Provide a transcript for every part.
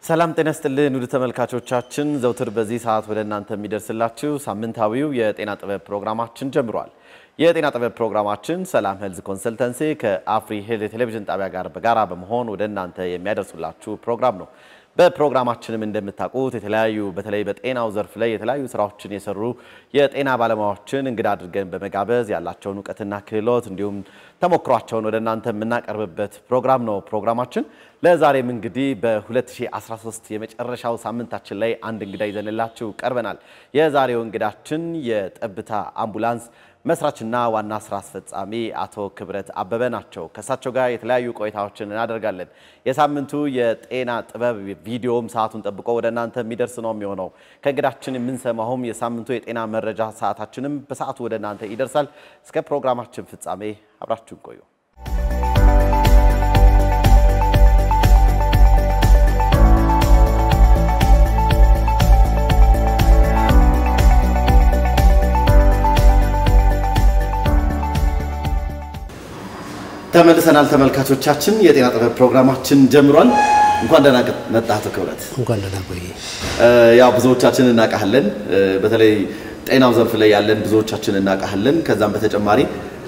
ሰላም ጤና ስጥልን ውድ ተመልካቾቻችን፣ ዘውትር በዚህ ሰዓት ወደ እናንተ የሚደርስላችሁ ሳምንታዊው የጤና ጥበብ ፕሮግራማችን ጀምሯል። የጤና ጥበብ ፕሮግራማችን ሰላም ሄልዝ ኮንሰልተንሲ ከአፍሪ ሄልዝ የቴሌቪዥን ጣቢያ ጋር በጋራ በመሆን ወደ እናንተ የሚያደርሱላችሁ ፕሮግራም ነው። በፕሮግራማችንም እንደምታውቁት የተለያዩ በተለይ በጤናው ዘርፍ ላይ የተለያዩ ስራዎችን የሰሩ የጤና ባለሙያዎችን እንግዳ አድርገን በመጋበዝ ያላቸውን እውቀትና ክህሎት እንዲሁም ተሞክሯቸውን ወደ እናንተ የምናቀርብበት ፕሮግራም ነው ፕሮግራማችን። ለዛሬም እንግዲህ በ2013 የመጨረሻው ሳምንታችን ላይ አንድ እንግዳ ይዘንላችሁ ቀርበናል። የዛሬው እንግዳችን የጠብታ አምቡላንስ መስራችና ዋና ስራ አስፈጻሚ አቶ ክብረት አበበ ናቸው። ከእሳቸው ጋር የተለያዩ ቆይታዎችን እናደርጋለን። የሳምንቱ የጤና ጥበብ ቪዲዮም ሰዓቱን ጠብቆ ወደ እናንተ የሚደርስ ነው የሚሆነው። ከእንግዳችን የምንሰማውም የሳምንቱ የጤና መረጃ ሰዓታችንም በሰዓቱ ወደ እናንተ ይደርሳል። እስከ ፕሮግራማችን ፍጻሜ አብራችሁን ቆዩ። ተመልሰናል ተመልካቾቻችን፣ የጤና ጥበብ ፕሮግራማችን ጀምሯል። እንኳን ደህና መጣህ አቶ ክብረት። እንኳን ደህና ቆይ። ያው ብዙዎቻችን እናውቃለን፣ በተለይ ጤናው ዘርፍ ላይ ያለን ብዙዎቻችን እናውቃለን። ከዛም በተጨማሪ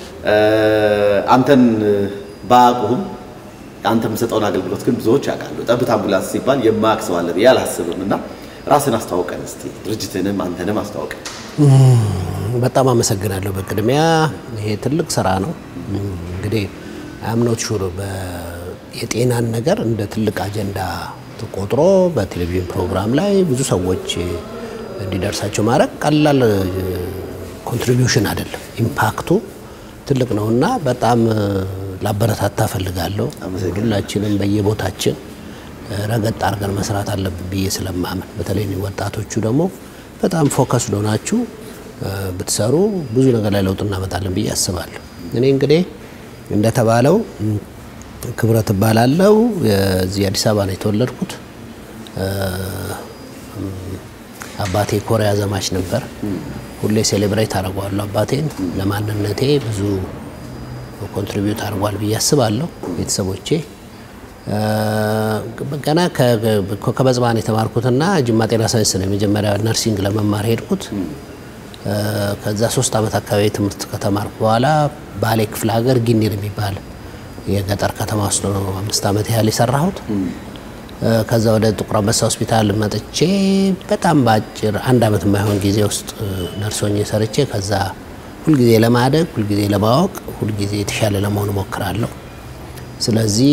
አንተን ባያውቁህም አንተ የምሰጠውን አገልግሎት ግን ብዙዎች ያውቃሉ። ጠብታ አምቡላንስ ሲባል የማያውቅ ሰው አለ ብዬ አላስብም እና ራስን አስተዋውቀን እስቲ፣ ድርጅትንም አንተንም አስተዋውቀን። በጣም አመሰግናለሁ። በቅድሚያ ይሄ ትልቅ ስራ ነው እንግዲህ አምኖት ሹር የጤናን ነገር እንደ ትልቅ አጀንዳ ተቆጥሮ በቴሌቪዥን ፕሮግራም ላይ ብዙ ሰዎች እንዲደርሳቸው ማድረግ ቀላል ኮንትሪቢዩሽን አይደለም። ኢምፓክቱ ትልቅ ነው እና በጣም ላበረታታ ፈልጋለሁ። ሁላችንም በየቦታችን ረገጥ አድርገን መስራት አለብን ብዬ ስለማምን በተለይ ወጣቶቹ ደግሞ በጣም ፎከስ ሆናችሁ ብትሰሩ ብዙ ነገር ላይ ለውጥ እናመጣለን ብዬ አስባለሁ። እኔ እንግዲህ እንደተባለው ክብረት እባላለሁ። እዚህ አዲስ አበባ ነው የተወለድኩት። አባቴ ኮሪያ ዘማች ነበር። ሁሌ ሴሌብሬት አድርገዋለሁ አባቴን። ለማንነቴ ብዙ ኮንትሪቢዩት አድርጓል ብዬ አስባለሁ። ቤተሰቦቼ ገና ከበጽባን የተማርኩትና ጅማ ጤና ሳይንስ ነው የመጀመሪያ ነርሲንግ ለመማር ሄድኩት። ከዛ ሶስት ዓመት አካባቢ ትምህርት ከተማርኩ በኋላ ባሌ ክፍለ ሀገር ጊኒር የሚባል የገጠር ከተማ ውስጥ ነው አምስት ዓመት ያህል የሰራሁት። ከዛ ወደ ጥቁር አንበሳ ሆስፒታል መጥቼ በጣም በአጭር አንድ ዓመት የማይሆን ጊዜ ውስጥ ነርሶኝ ሰርቼ ከዛ ሁልጊዜ ለማደግ ሁልጊዜ ለማወቅ ሁልጊዜ የተሻለ ለመሆን እሞክራለሁ። ስለዚህ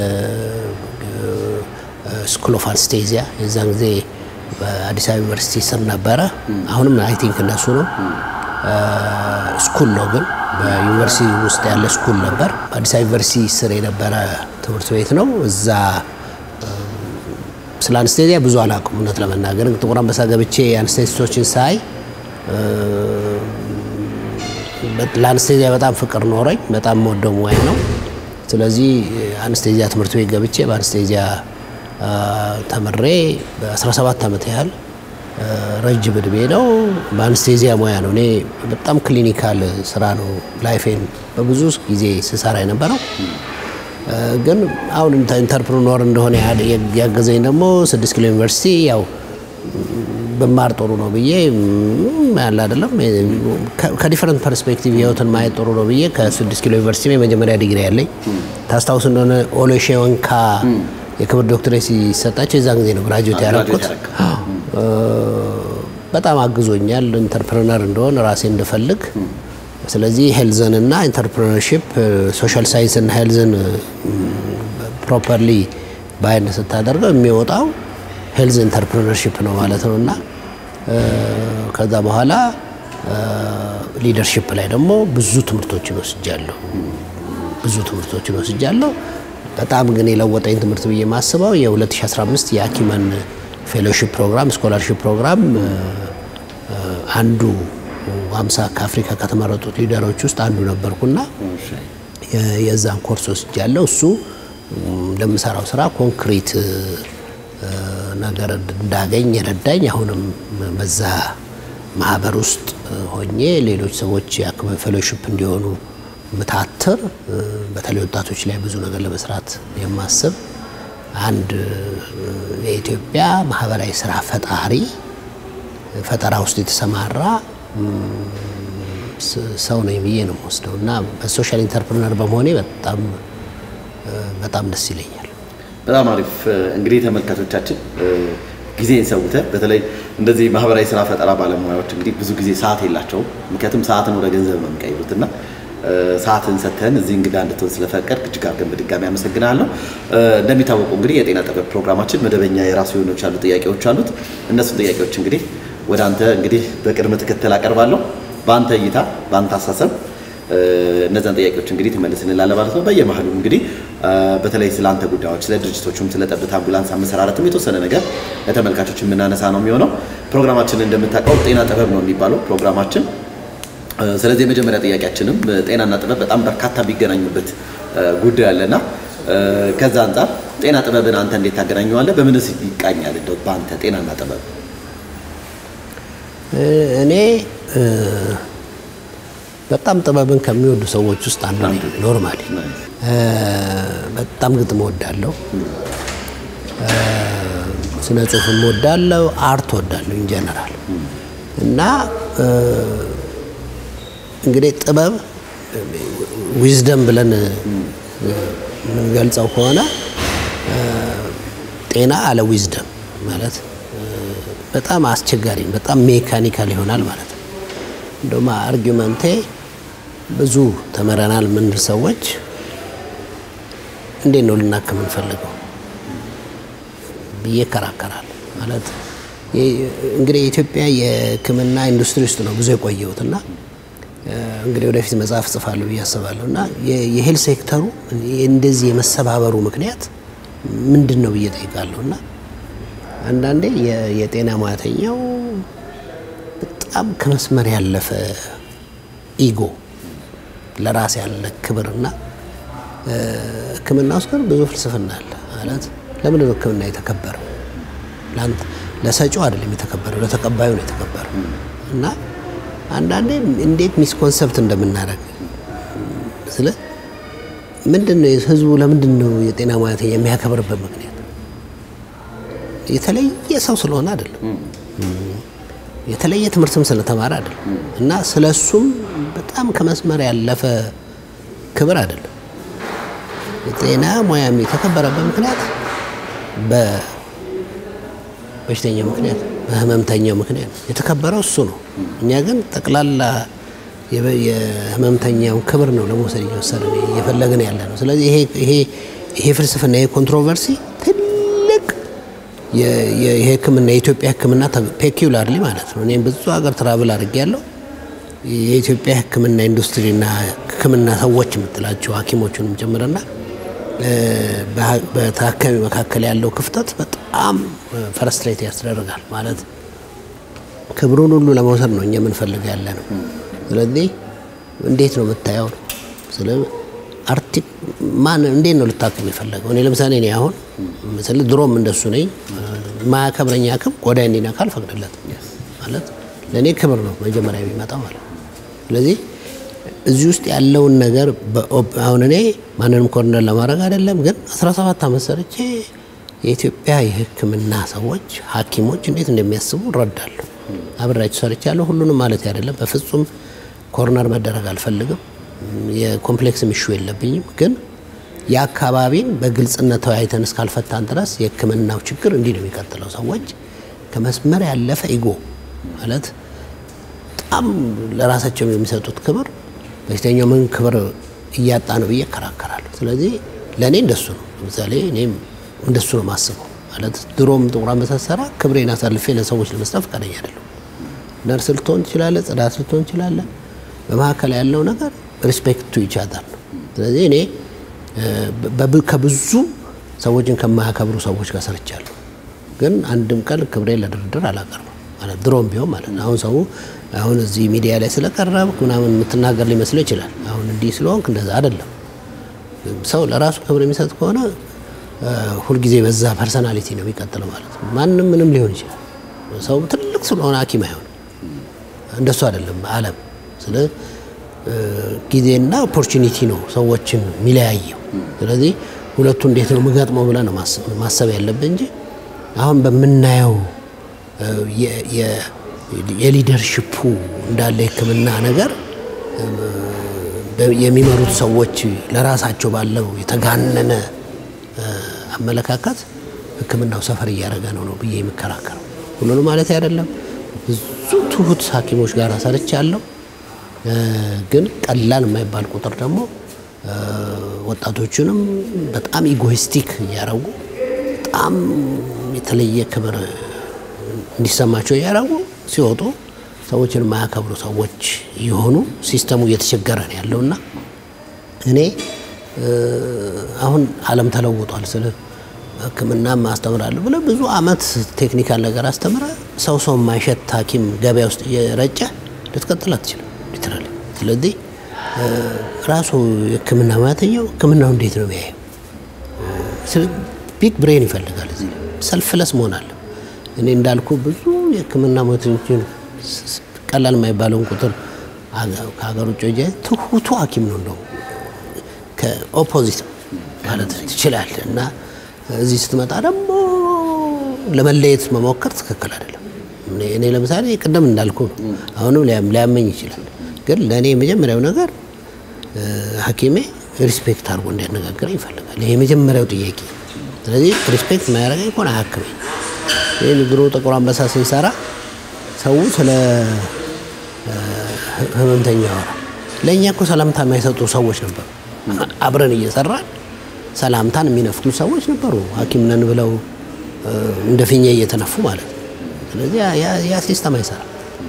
ስኩል ኦፍ አንስቴዚያ የዛን ጊዜ በአዲስ አበባ ዩኒቨርሲቲ ስር ነበረ። አሁንም አይ ቲንክ እነሱ ነው ስኩል ነው፣ ግን በዩኒቨርሲቲ ውስጥ ያለ ስኩል ነበር። በአዲስ አበባ ዩኒቨርሲቲ ስር የነበረ ትምህርት ቤት ነው። እዛ ስለ አንስቴዚያ ብዙ አላውቅም እውነት ለመናገር ጥቁር አንበሳ ገብቼ አንስቴዚስቶችን ሳይ ለአንስቴዚያ በጣም ፍቅር ኖረኝ። በጣም መወደው ሙያ ነው። ስለዚህ አንስቴዚያ ትምህርት ቤት ገብቼ በአንስቴዚያ ተምሬ በ17 ዓመት ያህል ረጅም እድሜ ነው። በአንስቴዚያ ሙያ ነው። እኔ በጣም ክሊኒካል ስራ ነው ላይፌን በብዙ ጊዜ ስሰራ የነበረው። ግን አሁን ኢንተርፕርኖር እንደሆነ ያገዘኝ ደግሞ ስድስት ኪሎ ዩኒቨርሲቲ ያው ብማር ጥሩ ነው ብዬ ያለ አይደለም ከዲፈረንት ፐርስፔክቲቭ ህይወትን ማየት ጥሩ ነው ብዬ ከስድስት ኪሎ ዩኒቨርሲቲ የመጀመሪያ ዲግሪ ያለኝ ታስታውስ እንደሆነ ኦሎሼወንካ የክብር ዶክትሬት ሲሰጣቸው የዛን ጊዜ ነው ግራጁዌት ያደረኩት። በጣም አግዞኛል ኢንተርፕረነር እንደሆን ራሴ እንድፈልግ። ስለዚህ ሄልዝን እና ኢንተርፕረነርሺፕ ሶሻል ሳይንስ እና ሄልዝን ፕሮፐርሊ ባይንድ ስታደርገው የሚወጣው ሄልዝ ኢንተርፕረነርሺፕ ነው ማለት ነው እና ከዛ በኋላ ሊደርሺፕ ላይ ደግሞ ብዙ ትምህርቶችን ወስጃለሁ። ብዙ ትምህርቶችን ወስጃለሁ። በጣም ግን የለወጠኝ ትምህርት ብዬ የማስበው የ2015 የአኪመን ፌሎሺፕ ፕሮግራም ስኮላርሺፕ ፕሮግራም አንዱ አምሳ ከአፍሪካ ከተመረጡት ሊደሮች ውስጥ አንዱ ነበርኩና የዛን ኮርስ ወስጃለሁ። እሱ ለምሰራው ስራ ኮንክሪት ነገር እንዳገኝ የረዳኝ አሁንም በዛ ማህበር ውስጥ ሆኜ ሌሎች ሰዎች የአኪመን ፌሎሺፕ እንዲሆኑ ምታትር በተለይ ወጣቶች ላይ ብዙ ነገር ለመስራት የማስብ አንድ የኢትዮጵያ ማህበራዊ ስራ ፈጣሪ ፈጠራ ውስጥ የተሰማራ ሰው ነኝ ብዬ ነው የምወስደው እና በሶሻል ኢንተርፕርነር በመሆኔ በጣም በጣም ደስ ይለኛል። በጣም አሪፍ እንግዲህ ተመልካቾቻችን ጊዜን ሰውተህ በተለይ እንደዚህ ማህበራዊ ስራ ፈጠራ ባለሙያዎች እንግዲህ ብዙ ጊዜ ሰዓት የላቸውም። ምክንያቱም ሰዓትን ወደ ገንዘብ ነው የሚቀይሩት እና ሰዓትን ሰጥተን እዚህ እንግዳ እንድትሆን ስለፈቀድ እጅግ አድርገን በድጋሚ አመሰግናለሁ። እንደሚታወቀው እንግዲህ የጤና ጥበብ ፕሮግራማችን መደበኛ የራሱ የሆኖች ያሉ ጥያቄዎች አሉት። እነሱን ጥያቄዎች እንግዲህ ወደ አንተ እንግዲህ በቅድመ ተከተል አቀርባለሁ። በአንተ እይታ፣ በአንተ አሳሰብ እነዛን ጥያቄዎች እንግዲህ ትመልስልናለህ ማለት ነው። በየመሀሉ እንግዲህ በተለይ ስለ አንተ ጉዳዮች፣ ስለ ድርጅቶቹም፣ ስለ ጠብታ አምቡላንስ አመሰራረትም የተወሰነ ነገር ለተመልካቾች የምናነሳ ነው የሚሆነው። ፕሮግራማችን እንደምታውቀው ጤና ጥበብ ነው የሚባለው ፕሮግራማችን። ስለዚህ የመጀመሪያ ጥያቄያችንም ጤናና ጥበብ በጣም በርካታ ቢገናኙበት ጉዳይ አለና ከዛ አንጻር ጤና ጥበብን አንተ እንዴት ታገናኘዋለህ? በምንስ ይቃኛል? እንደው በአንተ ጤናና ጥበብ እኔ በጣም ጥበብን ከሚወዱ ሰዎች ውስጥ አንዱ ነኝ። ኖርማሊ በጣም ግጥም እወዳለሁ፣ ስነ ጽሁፍም እወዳለሁ፣ አርት እወዳለሁ ኢንጀነራል እና እንግዲህ ጥበብ ዊዝደም ብለን የምንገልጸው ከሆነ ጤና አለ ዊዝደም ማለት በጣም አስቸጋሪ በጣም ሜካኒካል ይሆናል ማለት ነው። እንደውም አርጊመንቴ ብዙ ተመረናል ምንል ሰዎች እንዴት ነው ልናክም እንፈልገው ብዬ እከራከራለሁ። ማለት እንግዲህ የኢትዮጵያ የሕክምና ኢንዱስትሪ ውስጥ ነው ብዙ የቆየሁት እና እንግዲህ ወደፊት መጽሐፍ ጽፋለሁ ብዬ አስባለሁ እና የሄል ሴክተሩ እንደዚህ የመሰባበሩ ምክንያት ምንድን ነው ብዬ ጠይቃለሁ እና አንዳንዴ የጤና ሙያተኛው በጣም ከመስመር ያለፈ ኢጎ ለራስ ያለ ክብርና ሕክምና ውስጥ ግን ብዙ ፍልስፍና አለ ማለት ለምንድን ነው ሕክምና የተከበረው? ለሰጪው አይደለም የተከበረው፣ ለተቀባዩ ነው የተከበረው እና አንዳንዴ እንዴት ሚስኮንሰፕት እንደምናደርግ ስለ ምንድን ነው ህዝቡ ለምንድን ነው የጤና ሙያተኛ የሚያከብርበት ምክንያት የተለየ ሰው ስለሆነ አይደለም፣ የተለየ ትምህርትም ስለተማረ አይደለም እና ስለ እሱም በጣም ከመስመር ያለፈ ክብር አይደለም። የጤና ሙያም የተከበረበት ምክንያት በበሽተኛው ምክንያት በህመምተኛው ምክንያት የተከበረው እሱ ነው። እኛ ግን ጠቅላላ የህመምተኛውን ክብር ነው ለመውሰድ እየወሰድን እየፈለግን ያለ ነው። ስለዚህ ይሄ ፍልስፍና ይሄ ኮንትሮቨርሲ ትልቅ የህክምና የኢትዮጵያ ህክምና ፔኪውላርሊ ማለት ነው። እኔም ብዙ ሀገር ትራቭል አድርጌያለሁ። የኢትዮጵያ ህክምና ኢንዱስትሪና ህክምና ሰዎች የምትላቸው ሐኪሞቹንም ጭምርና በታካሚ መካከል ያለው ክፍተት በጣም ፈረስትሬት ያስደርጋል። ማለት ክብሩን ሁሉ ለመውሰድ ነው እኛ የምንፈልግ ያለ ነው። ስለዚህ እንዴት ነው የምታየው ነው ስለ አርቲ ማን እንዴት ነው ልታክም የፈለገው? እኔ ለምሳሌ እኔ አሁን ምስል ድሮም እንደሱ ነኝ። ማያከብረኝ ሐኪም ቆዳ እንዲነካ አልፈቅድለትም። ማለት ለእኔ ክብር ነው መጀመሪያ የሚመጣው ማለት ነው። ስለዚህ እዚህ ውስጥ ያለውን ነገር አሁን እኔ ማንንም ኮርነር ለማድረግ አይደለም፣ ግን 17 ዓመት ሰርቼ የኢትዮጵያ የህክምና ሰዎች ሐኪሞች እንዴት እንደሚያስቡ እረዳለሁ። አብሬያቸው ሰርቻለሁ። ሁሉንም ማለት አይደለም፣ በፍጹም ኮርነር መደረግ አልፈልግም። የኮምፕሌክስ ሚሹ የለብኝም። ግን የአካባቢን በግልጽነት ተወያይተን እስካልፈታን ድረስ የህክምናው ችግር እንዲህ ነው የሚቀጥለው። ሰዎች ከመስመር ያለፈ ኢጎ ማለት በጣም ለራሳቸው የሚሰጡት ክብር በሽተኛው ምን ክብር እያጣ ነው ብዬ እከራከራለሁ። ስለዚህ ለእኔ እንደሱ ነው። ለምሳሌ እኔም እንደሱ ነው ማስበው። ማለት ድሮም ጥቁር አንበሳ ስሰራ ክብሬን አሳልፌ ለሰዎች ለመስጠት ፈቃደኛ አይደለሁም። ነርስ ልትሆን ትችላለህ፣ ጽዳት ልትሆን ትችላለህ። በመካከል ያለው ነገር ሪስፔክት ቱ ይቻታል ነው። ስለዚህ እኔ ከብዙ ሰዎችን ከማያከብሩ ሰዎች ጋር ሰርቻለሁ። ግን አንድም ቀን ክብሬን ለድርድር አላቀርብም። ማለት ድሮም ቢሆን ማለት ነው። አሁን ሰው አሁን እዚህ ሚዲያ ላይ ስለቀረብክ ምናምን የምትናገር ሊመስለው ይችላል። አሁን እንዲህ ስለሆንክ እንደዛ አይደለም። ሰው ለራሱ ክብር የሚሰጥ ከሆነ ሁልጊዜ በዛ ፐርሰናሊቲ ነው የሚቀጥለው ማለት ነው። ማንም ምንም ሊሆን ይችላል። ሰው ትልቅ ስለሆነ ሐኪም አይሆንም። እንደሱ አይደለም ዓለም። ስለ ጊዜና ኦፖርቹኒቲ ነው ሰዎችን የሚለያየው። ስለዚህ ሁለቱ እንዴት ነው የምገጥመው ብለህ ነው ማሰብ ያለብህ እንጂ አሁን በምናየው የሊደርሽፑ እንዳለ የሕክምና ነገር የሚመሩት ሰዎች ለራሳቸው ባለው የተጋነነ አመለካከት ሕክምናው ሰፈር እያደረገ ነው ነው ብዬ የሚከራከረው ሁሉንም ማለት አይደለም። ብዙ ትሁት ሐኪሞች ጋር ሰርቻለሁ። ግን ቀላል የማይባል ቁጥር ደግሞ ወጣቶቹንም በጣም ኢጎይስቲክ እያደረጉ በጣም የተለየ ክብር እንዲሰማቸው እያደረጉ ሲወጡ ሰዎችን የማያከብሩ ሰዎች የሆኑ ሲስተሙ እየተቸገረ ነው ያለውና እኔ አሁን ዓለም ተለውጧል ስለ ሕክምናም አስተምራለሁ ብለህ ብዙ አመት ቴክኒካል ነገር አስተምረ ሰው ሰው የማይሸት ሐኪም ገበያ ውስጥ እየረጨ ልትቀጥል አትችልም ሊትራሊ። ስለዚህ ራሱ የሕክምና ሙያተኛው ሕክምናው እንዴት ነው የሚያየው? ቢግ ብሬን ይፈልጋል። እዚህ ሰልፍለስ መሆን አለ። እኔ እንዳልኩ ብዙ የሕክምና ሙያተኞችን ቀላል የማይባለውን ቁጥር ከሀገር ውጭ ጀ ትሁቱ ሐኪም ነው እንደው ከኦፖዚት ማለት ትችላለህ እና እዚህ ስትመጣ ደግሞ ለመለየት መሞከር ትክክል አይደለም። እኔ ለምሳሌ ቅድም እንዳልኩ ነው። አሁንም ሊያመኝ ይችላል። ግን ለእኔ የመጀመሪያው ነገር ሐኪሜ ሪስፔክት አድርጎ እንዲያነጋግረኝ ይፈልጋል። ይሄ የመጀመሪያው ጥያቄ። ስለዚህ ሪስፔክት የማያደርገኝ ከሆነ አያክመኝ። ይህን ድሮ ጥቁር አንበሳ ስንሰራ ሰው ስለ ህመምተኛ ያወራል። ለእኛ እኮ ሰላምታ የማይሰጡ ሰዎች ነበሩ። አብረን እየሰራን ሰላምታን የሚነፍጉ ሰዎች ነበሩ። ሐኪም ነን ብለው እንደ ፊኛ እየተነፉ ማለት ነው። ስለዚህ ያ ሲስተም አይሰራም።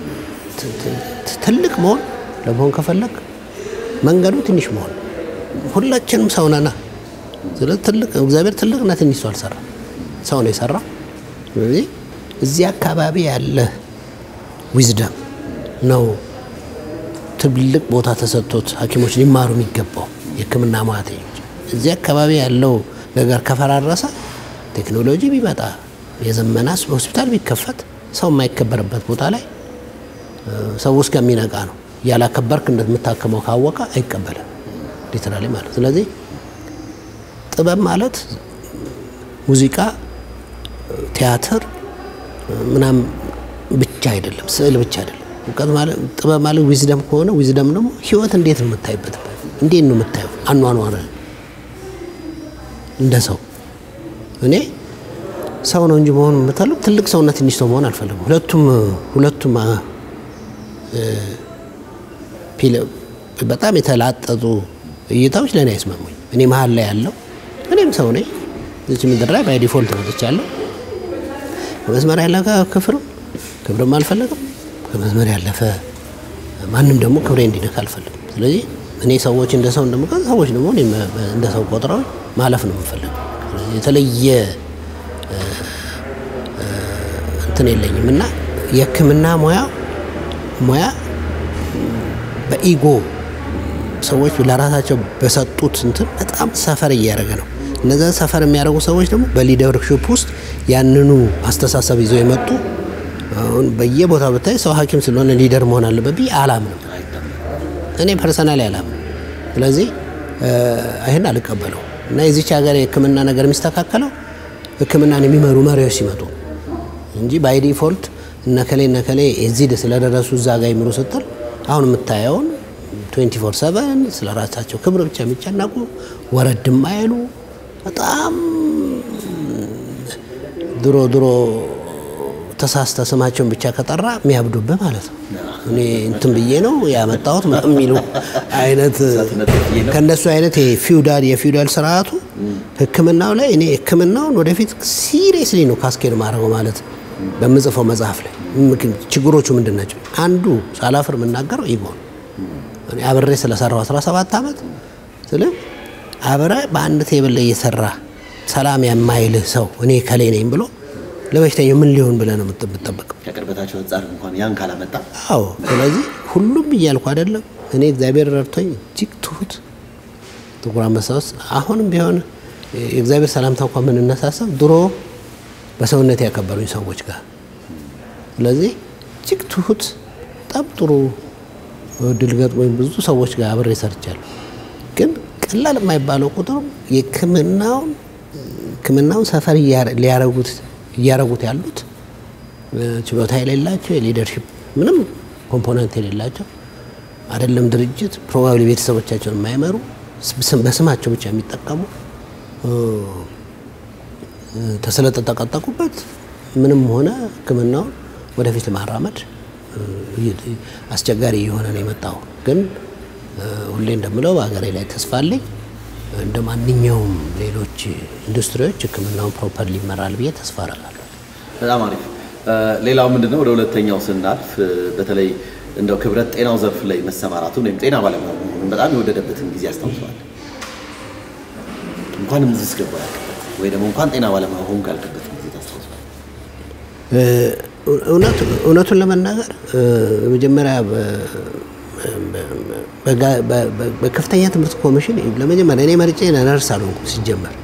ትልቅ መሆን ለመሆን ከፈለግ መንገዱ ትንሽ መሆን፣ ሁላችንም ሰው ነና። ስለዚህ ትልቅ እግዚአብሔር ትልቅና ትንሽ ሰው አልሰራም፣ ሰው ነው የሰራው። ስለዚህ እዚህ አካባቢ ያለ ዊዝደም ነው ትልቅ ቦታ ተሰጥቶት ሐኪሞች ሊማሩ የሚገባው የሕክምና ሙያተኞች እዚህ አካባቢ ያለው ነገር ከፈራረሰ ቴክኖሎጂ ቢመጣ የዘመና ሆስፒታል ቢከፈት ሰው የማይከበርበት ቦታ ላይ ሰው እስከሚነቃ ነው። ያላከበርክ እንደምታከመው ካወቀ አይቀበልም ሊትራሊ ማለት። ስለዚህ ጥበብ ማለት ሙዚቃ፣ ቲያትር ምናም ብቻ አይደለም፣ ስዕል ብቻ አይደለም። እውቀት ማለት ጥበብ ማለት ዊዝደም ከሆነ ዊዝደም ደግሞ ህይወት እንዴት ነው የምታይበት? እንዴት ነው የምታየው አኗኗር እንደ ሰው እኔ ሰው ነው እንጂ መሆን የምፈልግ ትልቅ ሰውና ትንሽ ሰው መሆን አልፈልግም። ሁለቱም ሁለቱም በጣም የተላጠጡ እይታዎች ለእኔ አይስማሙኝ። እኔ መሀል ላይ ያለው እኔም ሰው ነኝ። እዚህ ምድር ላይ ባይ ዲፎልት መጥቻለሁ። ከመስመር ያለፈ ክፍርም ክብርም አልፈለግም። ከመስመር ያለፈ ማንም ደግሞ ክብሬ እንዲነካ አልፈልግም። ስለዚህ እኔ ሰዎች እንደ ሰው እንደምቀ ሰዎች ደግሞ እንደ ሰው ቆጥረው ማለፍ ነው የምፈልገው። የተለየ እንትን የለኝም እና የሕክምና ሙያ ሙያ በኢጎ ሰዎች ለራሳቸው በሰጡት እንትን በጣም ሰፈር እያደረገ ነው። እነዚያ ሰፈር የሚያደርጉ ሰዎች ደግሞ በሊደርሽፕ ውስጥ ያንኑ አስተሳሰብ ይዘው የመጡ አሁን በየቦታው ብታይ ሰው ሐኪም ስለሆነ ሊደር መሆን አለበት ብዬ አላምንም። እኔ ፐርሰናሊ አላምንም። ስለዚህ ይህን አልቀበለው እና የዚች ሀገር የሕክምና ነገር የሚስተካከለው ሕክምናን የሚመሩ መሪዎች ሲመጡ እንጂ ባይ ዲፎልት እነከሌ እነከሌ የዚህ ስለደረሱ እዛ ጋር ይምሩ ስትል አሁን የምታየውን 24 ሰቨን ስለ ራሳቸው ክብር ብቻ የሚጨነቁ ወረድ ማይሉ በጣም ድሮ ድሮ ተሳስተ ስማቸውን ብቻ ከጠራ የሚያብዱብህ ማለት ነው። እኔ እንትን ብዬ ነው ያመጣሁት የሚሉ አይነት ከእነሱ አይነት ፊውዳል የፊውዳል ስርዓቱ ህክምናው ላይ እኔ ህክምናውን ወደፊት ሲሪየስሊ ነው ካስኬድ ማድረገው ማለት በምጽፈው መጽሐፍ ላይ ችግሮቹ ምንድን ናቸው? አንዱ ሳላፍር የምናገረው ኢጎ ነው። እኔ አብሬ ስለሰራው 17 ዓመት ስለ አብረ በአንድ ቴብል ላይ እየሰራ ሰላም የማይልህ ሰው እኔ ከሌ ነኝ ብሎ ለበሽተኛው ምን ሊሆን ብለህ ነው የምትጠበቀው? ከቅርበታቸው አንጻር እንኳን ያን ካላመጣ አዎ። ስለዚህ ሁሉም እያልኩ አይደለም። እኔ እግዚአብሔር ረድቶኝ እጅግ ትሁት ጥቁር አንበሳ ውስጥ አሁንም ቢሆን የእግዚአብሔር ሰላምታ እንኳን የምንነሳሰብ ድሮ በሰውነት ያከበሩኝ ሰዎች ጋር ስለዚህ እጅግ ትሁት በጣም ጥሩ እድል ገጥሞኝ ብዙ ሰዎች ጋር አብሬ ሰርቻለሁ። ግን ቀላል የማይባለው ቁጥር የሕክምናውን ሕክምናውን ሰፈር ሊያረጉት እያረጉት ያሉት ችሎታ የሌላቸው የሊደርሺፕ ምንም ኮምፖነንት የሌላቸው አይደለም ድርጅት ፕሮባብሊ ቤተሰቦቻቸውን የማይመሩ በስማቸው ብቻ የሚጠቀሙ ተስለጠጠቀጠቁበት ምንም ሆነ ሕክምናውን ወደፊት ለማራመድ አስቸጋሪ እየሆነ ነው የመጣው። ግን ሁሌ እንደምለው በሀገሬ ላይ ተስፋ አለኝ። እንደ ማንኛውም ሌሎች ኢንዱስትሪዎች ሕክምናውን ፕሮፐርሊ ይመራል ብዬ ተስፋ አደርጋለሁ። በጣም አሪፍ። ሌላው ምንድነው ወደ ሁለተኛው ስናልፍ በተለይ እንደው ክብረት ጤናው ዘርፍ ላይ መሰማራቱን ወይም ጤና ባለሙያ መሆኑን በጣም የወደደበትን ጊዜ ያስታውሰዋል። እንኳንም እዚህ እስገባ ያልክበት ወይ ደግሞ እንኳን ጤና ባለሙያ ሆንኩ ያልክበት ጊዜ ታስታውሰዋል? እውነቱን ለመናገር መጀመሪያ በከፍተኛ ትምህርት ኮሚሽን ለመጀመሪያ እኔ መርጬ ነርስ አልሆንኩም ሲጀመር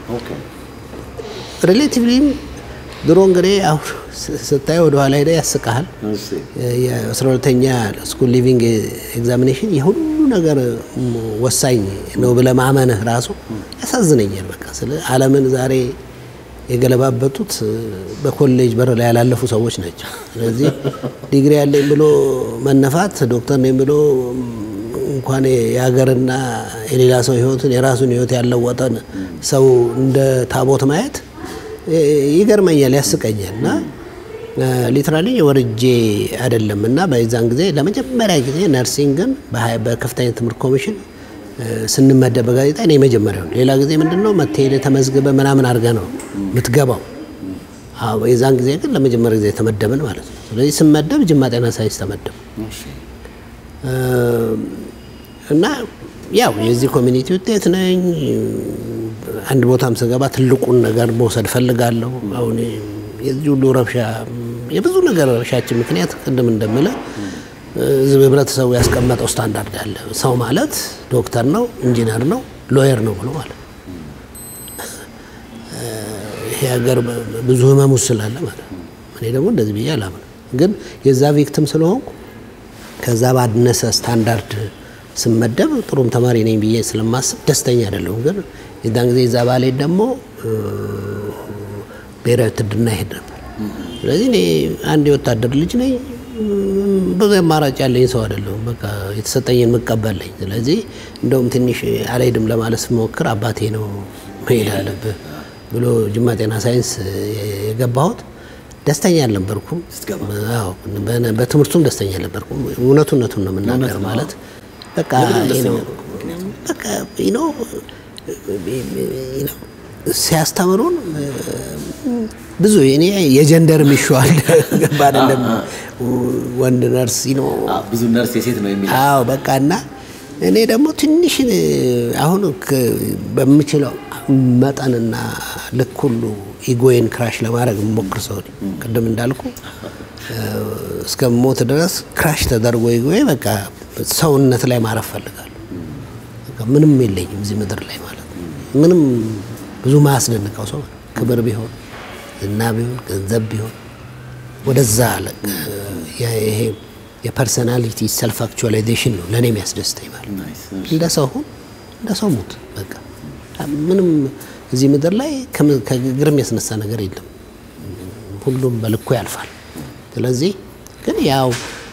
ሪሌቲቭሊም ድሮ እንግዲህ አሁን ስታየው ወደ ኋላ ሄደህ ያስቀሃል። የአስራ ሁለተኛ ስኩል ሊቪንግ ኤግዛሚኔሽን የሁሉ ነገር ወሳኝ ነው ብለህ ማመንህ ራሱ ያሳዝነኛል። በቃ ስለ ዓለምን ዛሬ የገለባበጡት በኮሌጅ በር ላይ ያላለፉ ሰዎች ናቸው። ስለዚህ ዲግሪ ያለኝ ብሎ መነፋት፣ ዶክተር ነኝ ብሎ እንኳን የሀገርና የሌላ ሰው ሕይወትን የራሱን ሕይወት ያለወጠን ሰው እንደ ታቦት ማየት ይገርመኛል፣ ያስቀኛል። እና ሊትራሊ ወርጄ አይደለም እና በዛን ጊዜ ለመጀመሪያ ጊዜ ነርሲንግን በከፍተኛ ትምህርት ኮሚሽን ስንመደብ በጋዜጣ እኔ መጀመሪያው ሌላ ጊዜ ምንድን ነው መትሄድ ተመዝግበ ምናምን አድርገህ ነው የምትገባው። የዛን ጊዜ ግን ለመጀመሪያ ጊዜ ተመደብን ማለት ነው። ስለዚህ ስመደብ ጅማ ጤና ሳይንስ ተመደብ እና ያው የዚህ ኮሚኒቲ ውጤት ነኝ። አንድ ቦታም ስገባ ትልቁን ነገር መውሰድ ፈልጋለሁ። አሁን የዚህ ሁሉ ረብሻ የብዙ ነገር ረብሻችን ምክንያት ቅድም እንደምለ ህብረተሰቡ ያስቀመጠው ስታንዳርድ አለ። ሰው ማለት ዶክተር ነው፣ ኢንጂነር ነው፣ ሎየር ነው ብሎ ማለት ይሄ ሀገር ብዙ ህመሙ ስላለ ማለት ነው። እኔ ደግሞ እንደዚህ ብዬ አላምንም። ግን የዛ ቪክቲም ስለሆንኩ ከዛ ባነሰ ስታንዳርድ ስመደብ ጥሩም ተማሪ ነኝ ብዬ ስለማስብ ደስተኛ አይደለሁም። ግን የዛን ጊዜ እዛ ባሌ ደግሞ ብሔራዊ ውትድርና ይሄድ ነበር። ስለዚህ እኔ አንድ የወታደር ልጅ ነኝ። ብዙ አማራጭ ያለኝ ሰው አይደለሁም። በቃ የተሰጠኝን መቀበለኝ። ስለዚህ እንደውም ትንሽ አልሄድም ለማለት ስሞክር አባቴ ነው መሄድ አለብህ ብሎ ጅማ ጤና ሳይንስ የገባሁት ደስተኛ አልነበርኩም። አዎ፣ በትምህርቱም ደስተኛ አልነበርኩም። እውነቱነቱን ነው የምናገር ማለት በቃ በቃ ነው ሲያስተምሩን ብዙ እኔ የጀንደር ሚሸዋል ገባ አይደለም ወንድ ነርስ ነው ብዙ ነርስ የሴት ነው የሚል አዎ በቃ እና እኔ ደግሞ ትንሽ አሁን በምችለው መጠንና ልክ ሁሉ ኢጎዬን ክራሽ ለማድረግ የምሞክር ሰው ቅድም እንዳልኩ እስከ ሞት ድረስ ክራሽ ተደርጎ ኢጎዬ በቃ ሰውነት ላይ ማረፍ ፈልጋለሁ። ምንም የለኝም እዚህ ምድር ላይ ማለት ነው። ምንም ብዙ ማያስደንቀው ሰው ክብር ቢሆን ዝና ቢሆን ገንዘብ ቢሆን ወደዛ ይሄ የፐርሰናሊቲ ሰልፍ አክቹዋላይዜሽን ነው ለእኔ የሚያስደስተኝ ማለት እንደ ሰው ሁን፣ እንደ ሰው ሙት። በቃ ምንም እዚህ ምድር ላይ ከግር የሚያስነሳ ነገር የለም። ሁሉም በልኩ ያልፋል። ስለዚህ ግን ያው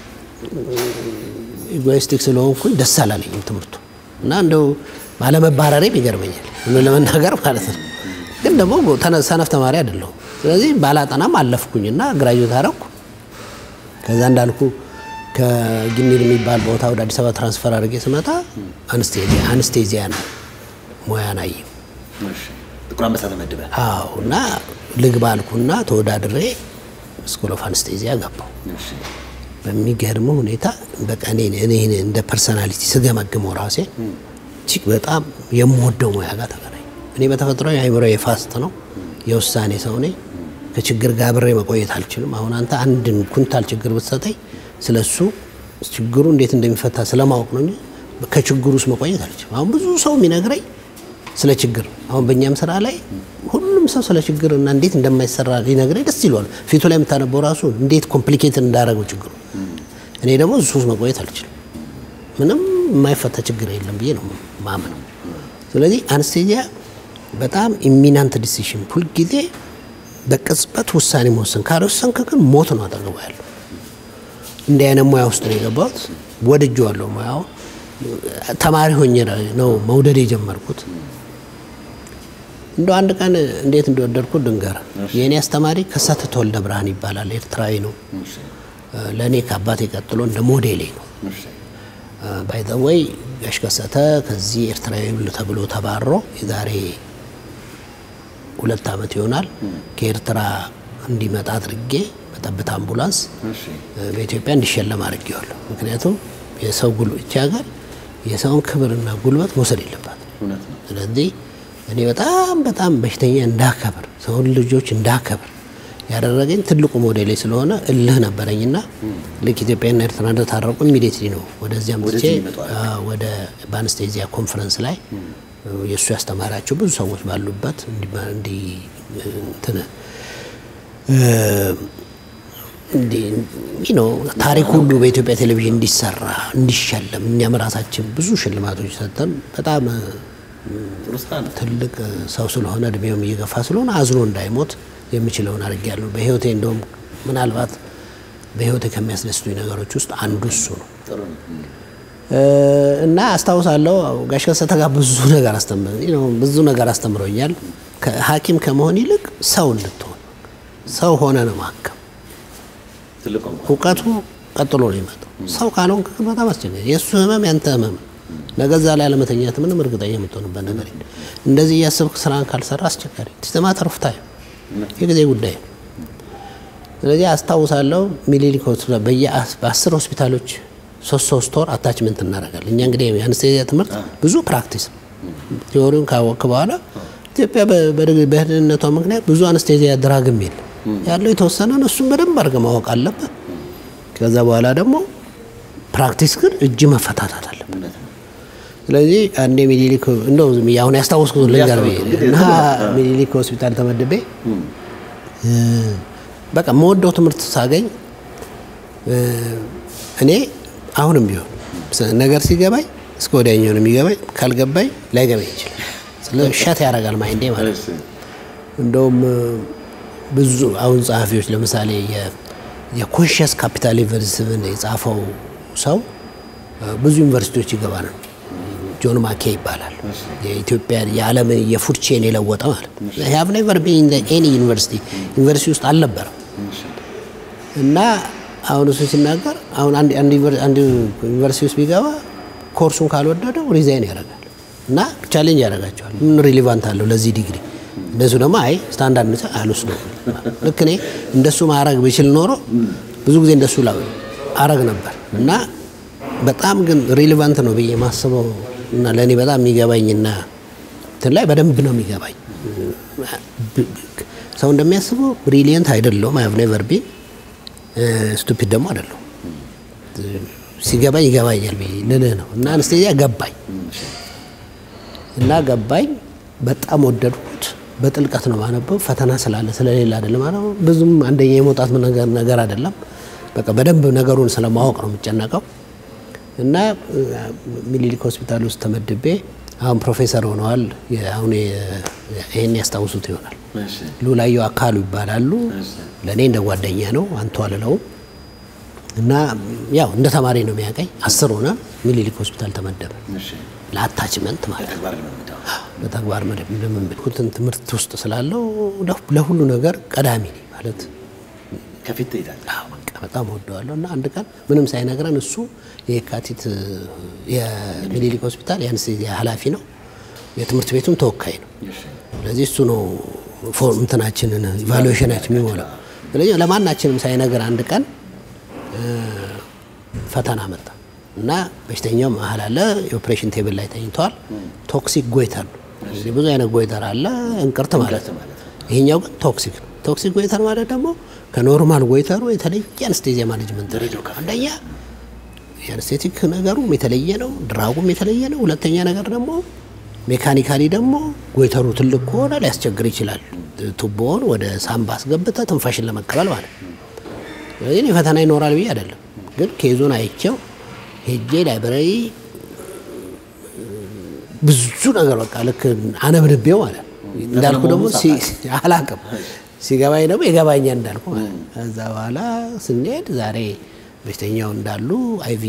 ኢጎይስቲክ ስለሆንኩኝ ደስ አላለኝም ትምህርቱ እና እንደው ባለመባረሬም ይገርመኛል ለመናገር ማለት ነው። ግን ደግሞ ሰነፍ ተማሪ አይደለሁም። ስለዚህ ባላጠናም አለፍኩኝና ግራጁዌት አደረኩ። ከዛ እንዳልኩ ከጊኒር የሚባል ቦታ ወደ አዲስ አበባ ትራንስፈር አድርጌ ስመጣ አንስቴዚያ ነው ሙያን አየ ጥቁር አንበሳ ተመድበ አዎ እና ልግባ አልኩና ተወዳድሬ ስኩል ኦፍ አንስቴዚያ ገባው። በሚገርመው ሁኔታ በቃ እኔ እንደ ፐርሰናሊቲ ስገመግመው ራሴ እጅግ በጣም የምወደው ሙያ ጋር ተገናኝ። እኔ በተፈጥሮ የአእምሮ የፋስት ነው የውሳኔ ሰው ነኝ። ከችግር ጋር አብሬ መቆየት አልችልም። አሁን አንተ አንድን ኩንታል ችግር ብትሰጠኝ ስለሱ ችግሩ እንዴት እንደሚፈታ ስለማወቅ ነው እንጂ ከችግሩ ውስጥ መቆየት አልችልም። አሁን ብዙ ሰው የሚነግረኝ ስለ ችግር አሁን በእኛም ስራ ላይ ሁሉም ሰው ስለ ችግር እና እንዴት እንደማይሰራ ሊነግረኝ ደስ ይለዋል። ፊቱ ላይ የምታነበው ራሱ እንዴት ኮምፕሊኬትድ እንዳደረገው ችግሩ። እኔ ደግሞ እሱ ውስጥ መቆየት አልችልም። ምንም የማይፈታ ችግር የለም ብዬ ነው ማምነው። ስለዚህ አንስቴዚያ በጣም ኢሚናንት ዲሲሽን ሁልጊዜ በቅጽበት ውሳኔ መወሰን ካልወሰንክ ግን ሞት ነው አጠገቡ ያለው። እንዲህ አይነት ሙያ ውስጥ ነው የገባሁት። ወድጄዋለሁ ሙያው። ተማሪ ሆኜ ነው መውደድ የጀመርኩት። እንደ አንድ ቀን እንዴት እንደወደድኩት ድንገር የእኔ አስተማሪ ከሰተ ተወልደ ብርሃን ይባላል። ኤርትራዊ ነው። ለእኔ ከአባቴ ቀጥሎ እንደ ሞዴሌ ነው። ባይዘወይ ጋሽ ከሰተ ከዚህ ኤርትራዊ ተብሎ ተባሮ የዛሬ ሁለት ዓመት ይሆናል ከኤርትራ እንዲመጣ አድርጌ በጠብታ አምቡላንስ በኢትዮጵያ እንዲሸለም አድርጌዋለሁ። ምክንያቱም የሰው ጉልበት ሀገር የሰውን ክብርና ጉልበት መውሰድ የለባት። ስለዚህ እኔ በጣም በጣም በሽተኛ እንዳከብር ሰውን ልጆች እንዳከብር ያደረገኝ ትልቁ ሞዴሌ ስለሆነ እልህ ነበረኝና ልክ ኢትዮጵያና ኤርትራ እንደታረቁ ኢሚዲየትሊ ነው ወደዚያ ምትቼ ወደ በአንስቴዚያ ኮንፈረንስ ላይ የእሱ ያስተማራቸው ብዙ ሰዎች ባሉበት እንዲ እንትን ነው ታሪክ ሁሉ በኢትዮጵያ ቴሌቪዥን እንዲሰራ እንዲሸለም እኛም ራሳችን ብዙ ሽልማቶች ሰጠን። በጣም ትልቅ ሰው ስለሆነ እድሜውም እየገፋ ስለሆነ አዝኖ እንዳይሞት የምችለውን አድርጌያለሁ። በህይወቴ እንደውም ምናልባት በህይወቴ ከሚያስደስቱኝ ነገሮች ውስጥ አንዱ እሱ ነው እና አስታውሳለሁ ጋሽ ከሰተ ጋር ብዙ ነገር ብዙ ነገር አስተምሮኛል። ሐኪም ከመሆን ይልቅ ሰው እንድትሆን ሰው ሆነ ነው ማከም። እውቀቱ ቀጥሎ ነው የመጣው። ሰው ካልሆንክ ግን በጣም አስቸጋሪ የእሱ ህመም ያንተ ህመም ነው። ነገ እዛ ላይ አለመተኛት ምንም እርግጠኛ የምትሆንበት ነገር የለም። እንደዚህ እያሰብክ ስራን ካልሰራ አስቸጋሪ ስትማ ተርፍታ የጊዜ ጉዳይ ነው። ስለዚህ አስታውሳለሁ ሚኒሊክ ሆስፒታል በአስር ሆስፒታሎች ሶስት ሶስት ወር አታችመንት እናደርጋለን። እኛ እንግዲህ የአነስቴዚያ ትምህርት ብዙ ፕራክቲስ ቴዎሪውን ካወቅክ በኋላ ኢትዮጵያ በደህንነቷ ምክንያት ብዙ አነስቴዚያ ድራግም የለም ያለው የተወሰነ ነው። እሱም በደንብ አድርገህ ማወቅ አለበት። ከዛ በኋላ ደግሞ ፕራክቲስ ግን እጅ መፈታታት አለበት። ስለዚህ አንዴ ሚኒሊክ እንደው አሁን ያስታወስኩት ልንገር ብዬ እና ሚኒሊክ ሆስፒታል ተመድቤ በቃ የምወደው ትምህርት ሳገኝ እኔ አሁንም ቢሆን ነገር ሲገባኝ እስከ ወዲያኛው ነው የሚገባኝ። ካልገባኝ ላይገባኝ ይችላል። ስለዚህ ሸት ያደርጋል ማይንዴ ማለት ነው። እንደውም ብዙ አሁን ጸሐፊዎች ለምሳሌ የኮንሽስ ካፒታሊዝምን የጻፈው ሰው ብዙ ዩኒቨርሲቲዎች ይገባ ነው። ጆን ማኬ ይባላል። የኢትዮጵያ የዓለም የፉድ ቼን የለወጠ ማለት ሃቭ ኔቨር ቢን ኤኒ ዩኒቨርሲቲ ዩኒቨርሲቲ ውስጥ አልነበረም እና አሁን እሱ ሲናገር አሁን አንድ ዩኒቨርሲቲ ውስጥ ቢገባ ኮርሱን ካልወደደው ሪዛይን ያደርጋል እና ቻሌንጅ ያደርጋቸዋል። ምን ሪሊቫንት አለው ለዚህ ዲግሪ? እንደሱ ደግሞ አይ ስታንዳርድ ነጻ አልወስደው። ልክ እኔ እንደሱ ማድረግ ብችል ኖሮ ብዙ ጊዜ እንደሱ አረግ ነበር እና በጣም ግን ሪሊቫንት ነው ብዬ ማስበው እና ለእኔ በጣም የሚገባኝና እንትን ላይ በደንብ ነው የሚገባኝ። ሰው እንደሚያስበው ብሪሊየንት አይደለሁም። አይ ሃቭ ኔቨር ቢን ስቱፒድ ደግሞ አይደለሁም። ሲገባኝ ይገባኛል ብዬ ልልህ ነው እና አንስቴዚያ ገባኝ እና ገባኝ። በጣም ወደድኩት። በጥልቀት ነው ማነበው። ፈተና ስላለ ስለሌለ አይደለም ማለት ብዙም አንደኛ የመውጣት ነገር ነገር አይደለም። በቃ በደንብ ነገሩን ስለማወቅ ነው የምጨነቀው እና ሚኒሊክ ሆስፒታል ውስጥ ተመድቤ አሁን ፕሮፌሰር ሆነዋል። አሁን ይሄን ያስታውሱት ይሆናል። ሉላየው አካሉ ይባላሉ። ለእኔ እንደ ጓደኛ ነው አንቱ አልለውም እና ያው እንደ ተማሪ ነው የሚያቀኝ። አስር ሆነ ሚኒሊክ ሆስፒታል ተመደበ ለአታችመንት ማለት ነው። በተግባር ልምምድ ኩትን ትምህርት ውስጥ ስላለው ለሁሉ ነገር ቀዳሚ ነኝ ማለት ከፊት ትሄዳለህ። በጣም ወደዋለሁ እና አንድ ቀን ምንም ሳይነግረን እሱ የካቲት የሚኒሊክ ሆስፒታል የአንስቴዚያ ኃላፊ ነው፣ የትምህርት ቤቱም ተወካይ ነው። ስለዚህ እሱ ነው ፎርም እንትናችንን ኢቫሉዌሽናችን የሚሞላው። ስለዚህ ለማናችንም ሳይነግር አንድ ቀን ፈተና መጣ እና በሽተኛው መሀል አለ የኦፕሬሽን ቴብል ላይ ተኝተዋል። ቶክሲክ ጎይተር ነው። እንግዲህ ብዙ አይነት ጎይተር አለ፣ እንቅርት ማለት ነው። ይሄኛው ግን ቶክሲክ ነው። ቶክሲክ ጎይተር ማለት ደግሞ ከኖርማል ጎይተሩ የተለየ አንስቴዚያ ማኔጅመንት አንደኛ የአንስቴቲክ ነገሩም የተለየ ነው፣ ድራጉም የተለየ ነው። ሁለተኛ ነገር ደግሞ ሜካኒካሊ ደግሞ ጎይተሩ ትልቅ ከሆነ ሊያስቸግር ይችላል። ቱቦውን ወደ ሳምባ አስገብተህ ትንፋሽን ለመቀበል ማለት ነው። ስለዚህ እኔ ፈተና ይኖራል ብዬ አይደለም፣ ግን ኬዙን አይቼው ሄጄ ላይብረሪ ብዙ ነገር በቃ ልክ አነብንቤው ማለት ነው። እንዳልኩ ደግሞ አላቅም ሲገባኝ ደግሞ የገባኛል እንዳልኩ ማለት ነው። ከዛ በኋላ ስንሄድ ዛሬ በሽተኛው እንዳሉ አይቪ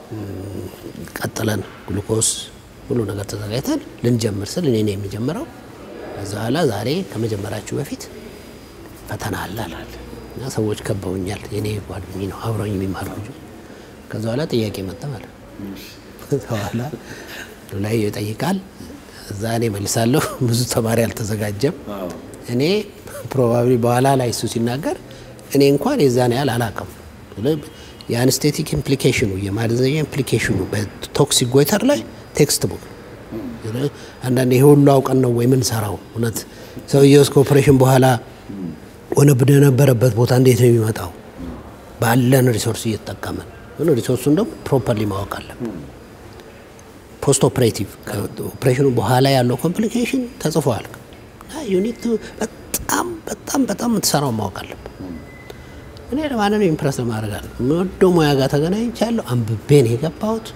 ቀጥለን ግሉኮስ ሁሉ ነገር ተዘጋጅተን ልንጀምር ስል እኔ ነው የሚጀምረው። ከዛ በኋላ ዛሬ ከመጀመራችሁ በፊት ፈተና አለ አላል እና ሰዎች ከበውኛል። የኔ ጓደኝ ነው አብረኝ የሚማር ልጁ። ከዛ በኋላ ጥያቄ መጣ ማለት ነው። ከዛ በኋላ ላይ ይጠይቃል፣ እዛ እኔ መልሳለሁ። ብዙ ተማሪ አልተዘጋጀም። እኔ ፕሮባብሊ በኋላ ላይ እሱ ሲናገር እኔ እንኳን የዛን ያህል አላውቅም። የአንስቴቲክ ኢምፕሊኬሽኑ የማደንዘዣ ኢምፕሊኬሽኑ በቶክሲክ ጎይተር ላይ ቴክስት ቡክ አንዳንድ ይሄ ሁሉ አውቀን ነው ወይ ምን ሰራው? እውነት ሰውየው እስከ ኦፕሬሽን በኋላ ሆነ በነበረበት ቦታ እንዴት ነው የሚመጣው? ባለን ሪሶርስ እየተጠቀመን ሆነ ሪሶርሱን ደግሞ ፕሮፐርሊ ማወቅ አለብን። ፖስት ኦፕሬቲቭ ከኦፕሬሽኑ በኋላ ያለው ኮምፕሊኬሽን ተጽፏል። ዩኒት በጣም በጣም በጣም የምትሰራው ማወቅ አለብን። እኔ ለማንን ኢምፕረስ ለማድረግ አለ ወደው ሙያ ጋር ተገናኝቻለሁ። አንብቤ ነው የገባሁት።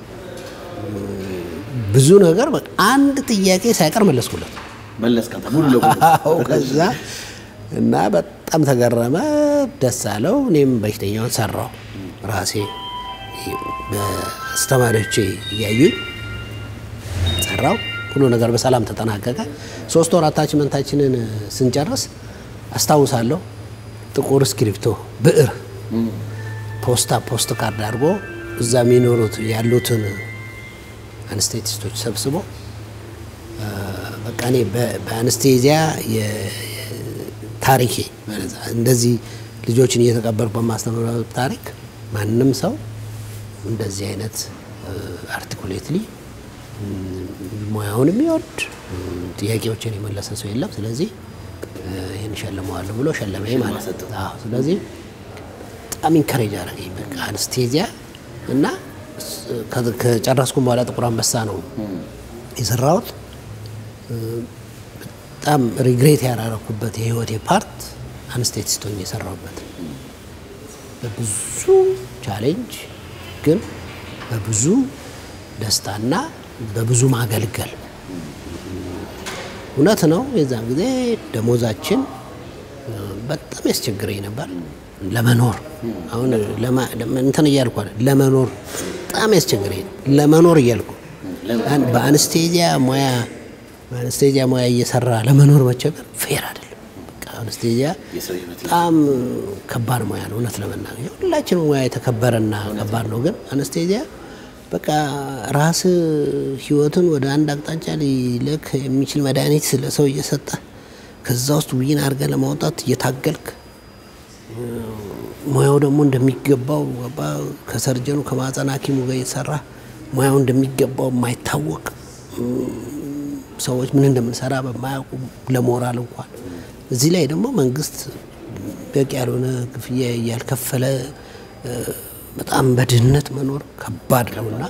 ብዙ ነገር በቃ አንድ ጥያቄ ሳይቀር መለስኩለት መለስካታ ሙሉ ለሙሉ አዎ ከዛ እና በጣም ተገረመ፣ ደስ አለው። እኔም በሽተኛውን ሰራው ራሴ በአስተማሪዎቼ እያዩኝ ሰራው። ሁሉ ነገር በሰላም ተጠናቀቀ። ሶስት ወር አታችመንታችንን ስንጨርስ አስታውሳለሁ ጥቁር እስክሪብቶ ብዕር ፖስታ ፖስት ካርድ አድርጎ እዛ የሚኖሩት ያሉትን አንስቴቲስቶች ሰብስቦ በቃ እኔ በአንስቴዚያ ታሪኬ እንደዚህ ልጆችን እየተቀበልኩ በማስተምረው ታሪክ ማንም ሰው እንደዚህ አይነት አርቲኩሌትሊ ሙያውን የሚወድ ጥያቄዎችን የመለሰ ሰው የለም። ስለዚህ ይህን ሸልመዋለሁ ብሎ ሸለመኝ ማለት ነው። አዎ፣ ስለዚህ በጣም ኢንከሬጅ አደረገኝ። በቃ አንስቴዚያ እና ከጨረስኩም በኋላ ጥቁር አንበሳ ነው የሰራሁት። በጣም ሪግሬት ያደረኩበት የህይወቴ ፓርት አንስቴቲስት ሆኜ የሰራሁበት በብዙ ቻሌንጅ ግን በብዙ ደስታና በብዙ ማገልገል እውነት ነው። የዛን ጊዜ ደሞዛችን በጣም ያስቸግረኝ ነበር ለመኖር። አሁን እንትን እያልኩ ለመኖር በጣም ያስቸግረኝ ለመኖር እያልኩ በአንስቴዚያ ሙያ በአንስቴዚያ ሙያ እየሰራ ለመኖር መቸገር ፌር አይደለም። በቃ አንስቴዚያ በጣም ከባድ ሙያ ነው። እውነት ለመናገር ሁላችንም ሙያ የተከበረና ከባድ ነው። ግን አንስቴዚያ በቃ ራስ ህይወትን ወደ አንድ አቅጣጫ ሊልክ የሚችል መድኃኒት ለሰው እየሰጠ ከዛ ውስጥ ዊን አድርገህ ለማውጣት እየታገልክ ሙያው ደግሞ እንደሚገባው ከሰርጀኑ ከማህፀን ሐኪሙ ጋር እየተሰራ ሙያው እንደሚገባው የማይታወቅ ሰዎች ምን እንደምንሰራ በማያውቁ ለሞራል እንኳን እዚህ ላይ ደግሞ መንግስት በቂ ያልሆነ ክፍያ እያልከፈለ በጣም በድህነት መኖር ከባድ ነውና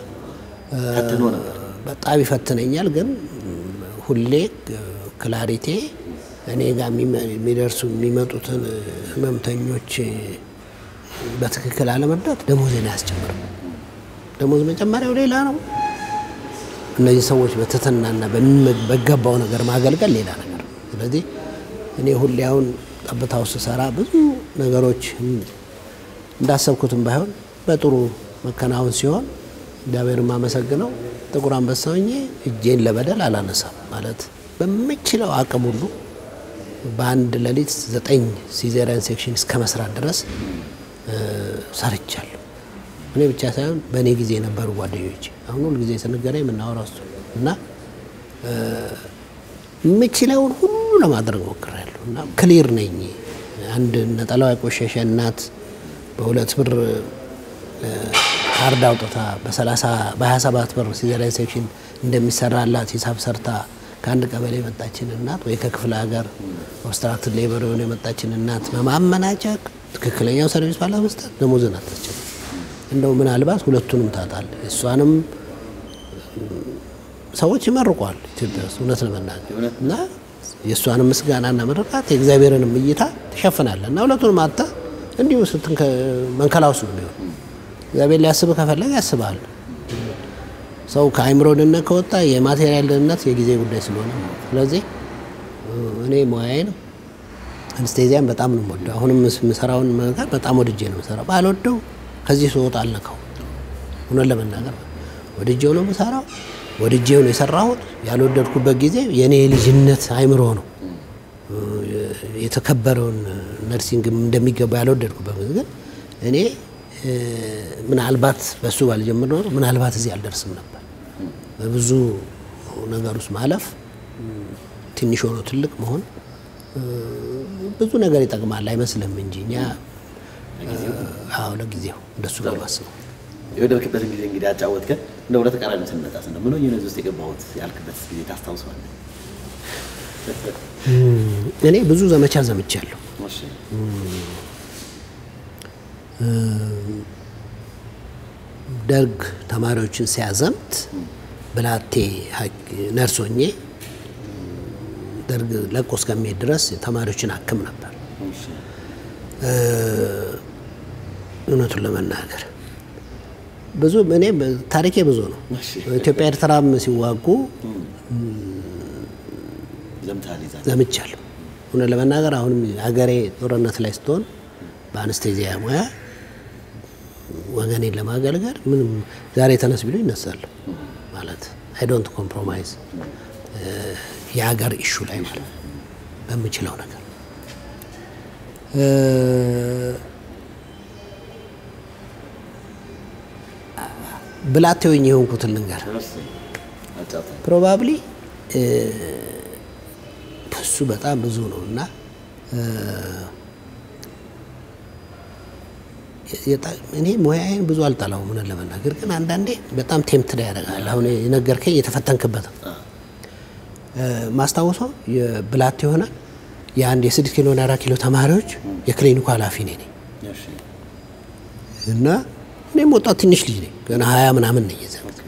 በጣም ይፈትነኛል። ግን ሁሌ ክላሪቴ እኔ ጋር የሚደርሱ የሚመጡትን ህመምተኞች በትክክል አለመርዳት ደሞዜን አያስጨምርም። ደሞዝ መጨመሪያው ሌላ ነው። እነዚህ ሰዎች በትህትናና በገባው ነገር ማገልገል ሌላ ነገር ነው። ስለዚህ እኔ ሁሌ አሁን ጠብታ ውስጥ ስሰራ ብዙ ነገሮች እንዳሰብኩትም ባይሆን በጥሩ መከናወን ሲሆን እግዚአብሔር የማመሰግነው ጥቁር አንበሳ ሆኜ እጄን ለበደል አላነሳም። ማለት በምችለው አቅም ሁሉ በአንድ ሌሊት ዘጠኝ ሲዜሪያን ሴክሽን እስከ መስራት ድረስ ሰርቻለሁ። እኔ ብቻ ሳይሆን በእኔ ጊዜ የነበሩ ጓደኞች አሁን ሁል ጊዜ ስንገናኝ የምናወራው እሱ እና የምችለውን ሁሉ ለማድረግ ሞክሬያለሁ እና ክሊር ነኝ። አንድ ነጠላዋ የቆሸሸ እናት በሁለት ብር ካርድ አውጥታ በሰላሳ በሀያ ሰባት ብር ሲዘሪያን ሴክሽን እንደሚሰራላት ሂሳብ ሰርታ ከአንድ ቀበሌ የመጣችን እናት ወይ ከክፍለ ሀገር ኦብስትራክትድ ሌበር የሆነ የመጣችን እናት በማመናጨቅ ትክክለኛው ሰርቪስ ባለመስጠት ደሞዝን አታስችልም። እንደው ምናልባት ሁለቱንም ታጣል። እሷንም ሰዎች ይመርቋል ኢትዮጵያ ውስጥ እውነት ለመናገር እና የእሷንም ምስጋናና ምርቃት የእግዚአብሔርንም እይታ ትሸፍናለህ እና ሁለቱንም አታ እንዲሁ መንከላውስ ነው የሚሆን። እግዚአብሔር ሊያስብ ከፈለገ ያስባል። ሰው ከአእምሮ ድህነት ከወጣ የማቴሪያል ድህነት የጊዜ ጉዳይ ስለሆነ ነው። ስለዚህ እኔ ሙያዬን አንስቴዚያን በጣም ነው የምወደው። አሁንም የምሰራውን ነገር በጣም ወድጄ ነው የምሰራው። ባልወደው ከዚህ ስወጣ አልነካው። እውነት ለመናገር ወድጄው ነው የምሰራው። ወድጄው ነው የሰራሁት። ያልወደድኩበት ጊዜ የእኔ የልጅነት አይምሮ ነው የተከበረውን ነርሲንግ እንደሚገባ ያልወደድኩበት ጊዜ ግን እኔ ምናልባት በእሱ ባልጀምር ኖሮ ምናልባት እዚህ አልደርስም ነበር። በብዙ ነገር ውስጥ ማለፍ ትንሽ ሆኖ ትልቅ መሆን ብዙ ነገር ይጠቅማል አይመስልም እንጂ እኛ አዎ ለጊዜው እንደሱ ነው የማስበው። የወደድክበትን ጊዜ እንግዲህ አጫወትከን። እንደ ወደ ተቃራኒ ስንመጣ ስነ ምን ሆኜ ነው እዚህ ውስጥ የገባሁት ያልክበት ጊዜ ታስታውሰዋለህ? እኔ ብዙ ዘመቻ ዘምቻለሁ። እሺ ደርግ ተማሪዎችን ሲያዘምት ብላቴ ነርሶኜ ደርግ ለቆ እስከሚሄድ ድረስ ተማሪዎችን አክም ነበር። እሺ እውነቱን ለመናገር ብዙ እኔ ታሪኬ ብዙ ነው። እሺ። ኢትዮጵያ ኤርትራም ሲዋጉ ዘምተሃል ይዛ ዘምቻለሁ። እውነት ለመናገር አሁንም ሀገሬ ጦርነት ላይ ስትሆን በአነስቴዚያ ሙያ ወገኔን ለማገልገል ምንም ዛሬ ተነስ ቢሉ ይነሳለሁ ማለት አይ ዶንት ኮምፕሮማይዝ የሀገር ኢሹ ላይ ማለት በምችለው ነገር እ ብላቴ ሆኜ የሆንኩትን ልንገር እሺ አጫውተን። ፕሮባብሊ እሱ በጣም ብዙ ነው እና የጣ- እኔ ሙያዬን ብዙ አልጠላውም እውነት ለመናገር ግን አንዳንዴ በጣም ቴምትዳ ያደርጋል። አሁን የነገርከኝ የተፈተንክበት ነው። እ፣ ማስታወሰው የብላት የሆነ የአንድ የስድስት ኪሎ እና አራት ኪሎ ተማሪዎች የክሊኒኩ ኃላፊ ነኝ እኔ። እሺ እና እኔም ወጣት ትንሽ ልጅ ነኝ ገና ሀያ ምናምን ነኝ የዛ ጊዜ።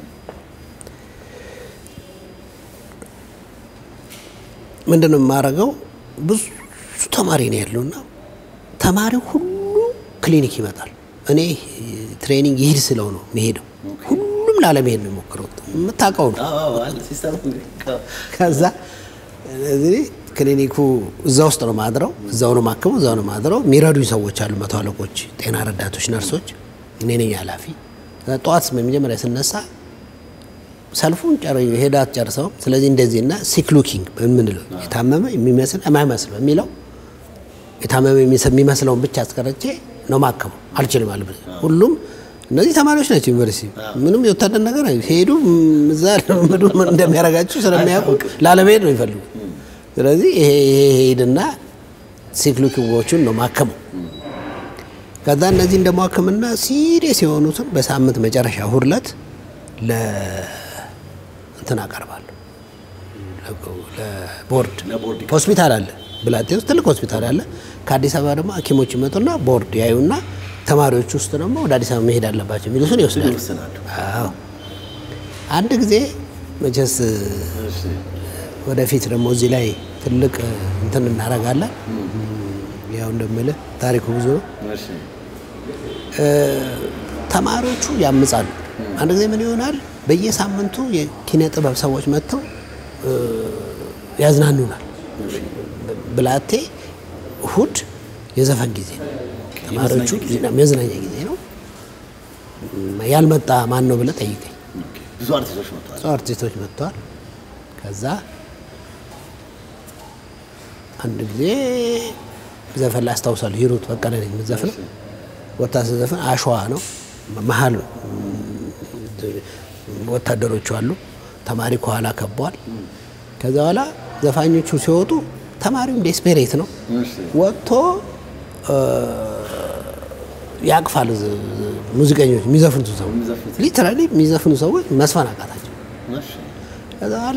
ምንድን ነው የማደርገው? ብዙ ተማሪ ነው ያለውና ተማሪው ሁሉ ክሊኒክ ይመጣል። እኔ ትሬኒንግ ይሂድ ስለው ነው የሚሄደው። ሁሉም ላለመሄድ ነው የሞክረው። የምታውቀው ነው። አዎ አዎ አለ ሲስተም ከዛ እዚህ ክሊኒኩ እዛ ውስጥ ነው ማድረው፣ እዛው ነው ማክመው፣ እዛው ነው ማድረው። የሚረዱኝ ሰዎች አሉ፣ መቶ አለቆች፣ ጤና ረዳቶች፣ ነርሶች። እኔ ነኝ ኃላፊ። ጠዋት መጀመሪያ ስነሳ ሰልፉን ጨር ሄዳ አትጨርሰውም። ስለዚህ እንደዚህ እና ሲክ ሉኪንግ በምንለው የታመመ የሚመስል የማይመስል በሚለው የታመመ የሚመስለውን ብቻ አስቀረቼ ነው ማከመው። አልችልም አለ ሁሉም እነዚህ ተማሪዎች ናቸው። ዩኒቨርሲቲ ምንም የወታደር ነገር አይ- ሄዱ ም- እዛ ልምዱ ምን እንደሚያደርጋቸው ስለሚያውቁ ላለመሄድ ነው ይፈልጉ። ስለዚህ ይሄ ይሄ ሄድና ሲክሉኪንጎቹን ነው ማከመው። ከዛ እነዚህ ደግሞ ሕክምና ሲሪየስ የሆኑትን በሳምንት መጨረሻ እሁድ ዕለት ለ እንትን አቀርባለሁ ለቦርድ ለቦርድ ሆስፒታል አለ ብላቴ ውስጥ ትልቅ ሆስፒታል አለ። ከአዲስ አበባ ደግሞ ሐኪሞች ይመጡና ቦርድ ያዩና ተማሪዎች ውስጥ ደግሞ ወደ አዲስ አበባ መሄድ አለባቸው የሚሉትን ይወስዳሉ። ይወስናሉ። አዎ አንድ ጊዜ መቼስ እሺ ወደፊት ደግሞ እዚህ ላይ ትልቅ እንትን እናደርጋለን። ያው እንደምልህ ታሪኩ ብዙ ነው። እሺ ተማሪዎቹ ያምጻሉ። አንድ ጊዜ ምን ይሆናል? በየሳምንቱ የኪነ ጥበብ ሰዎች መጥተው እ፣ ያዝናኑናል። ብላቴ እሁድ የዘፈን ጊዜ ነው። ተማሪዎቹ የመዝናኛ ጊዜ ነው። ያልመጣ ማን ነው ብለህ ጠይቀኝ። ኦኬ። ብዙ አርቲስቶች መጥተዋል። ብዙ አርቲስቶች መጥተዋል። ከዛ አንድ ጊዜ ዘፈን ላይ አስታውሳለሁ። ሂሩት በቀለ ነኝ የምትዘፍነው። ወታ ስዘፍን አሸዋ ነው መሀል ወታደሮቹ አሉ። ተማሪ ከኋላ ከበዋል። ከዛ በኋላ ዘፋኞቹ ሲወጡ ተማሪውም ዴስፔሬት ነው እሺ ወጥቶ እ፣ ያቅፋል ዝ- ዝ- ሙዚቀኞች የሚዘፍኑት ሰው የሚዘፍኑት። ሊትራሊ የሚዘፍኑ ሰዎች መስፈን አቃታቸው። እሺ ከዛ በኋላ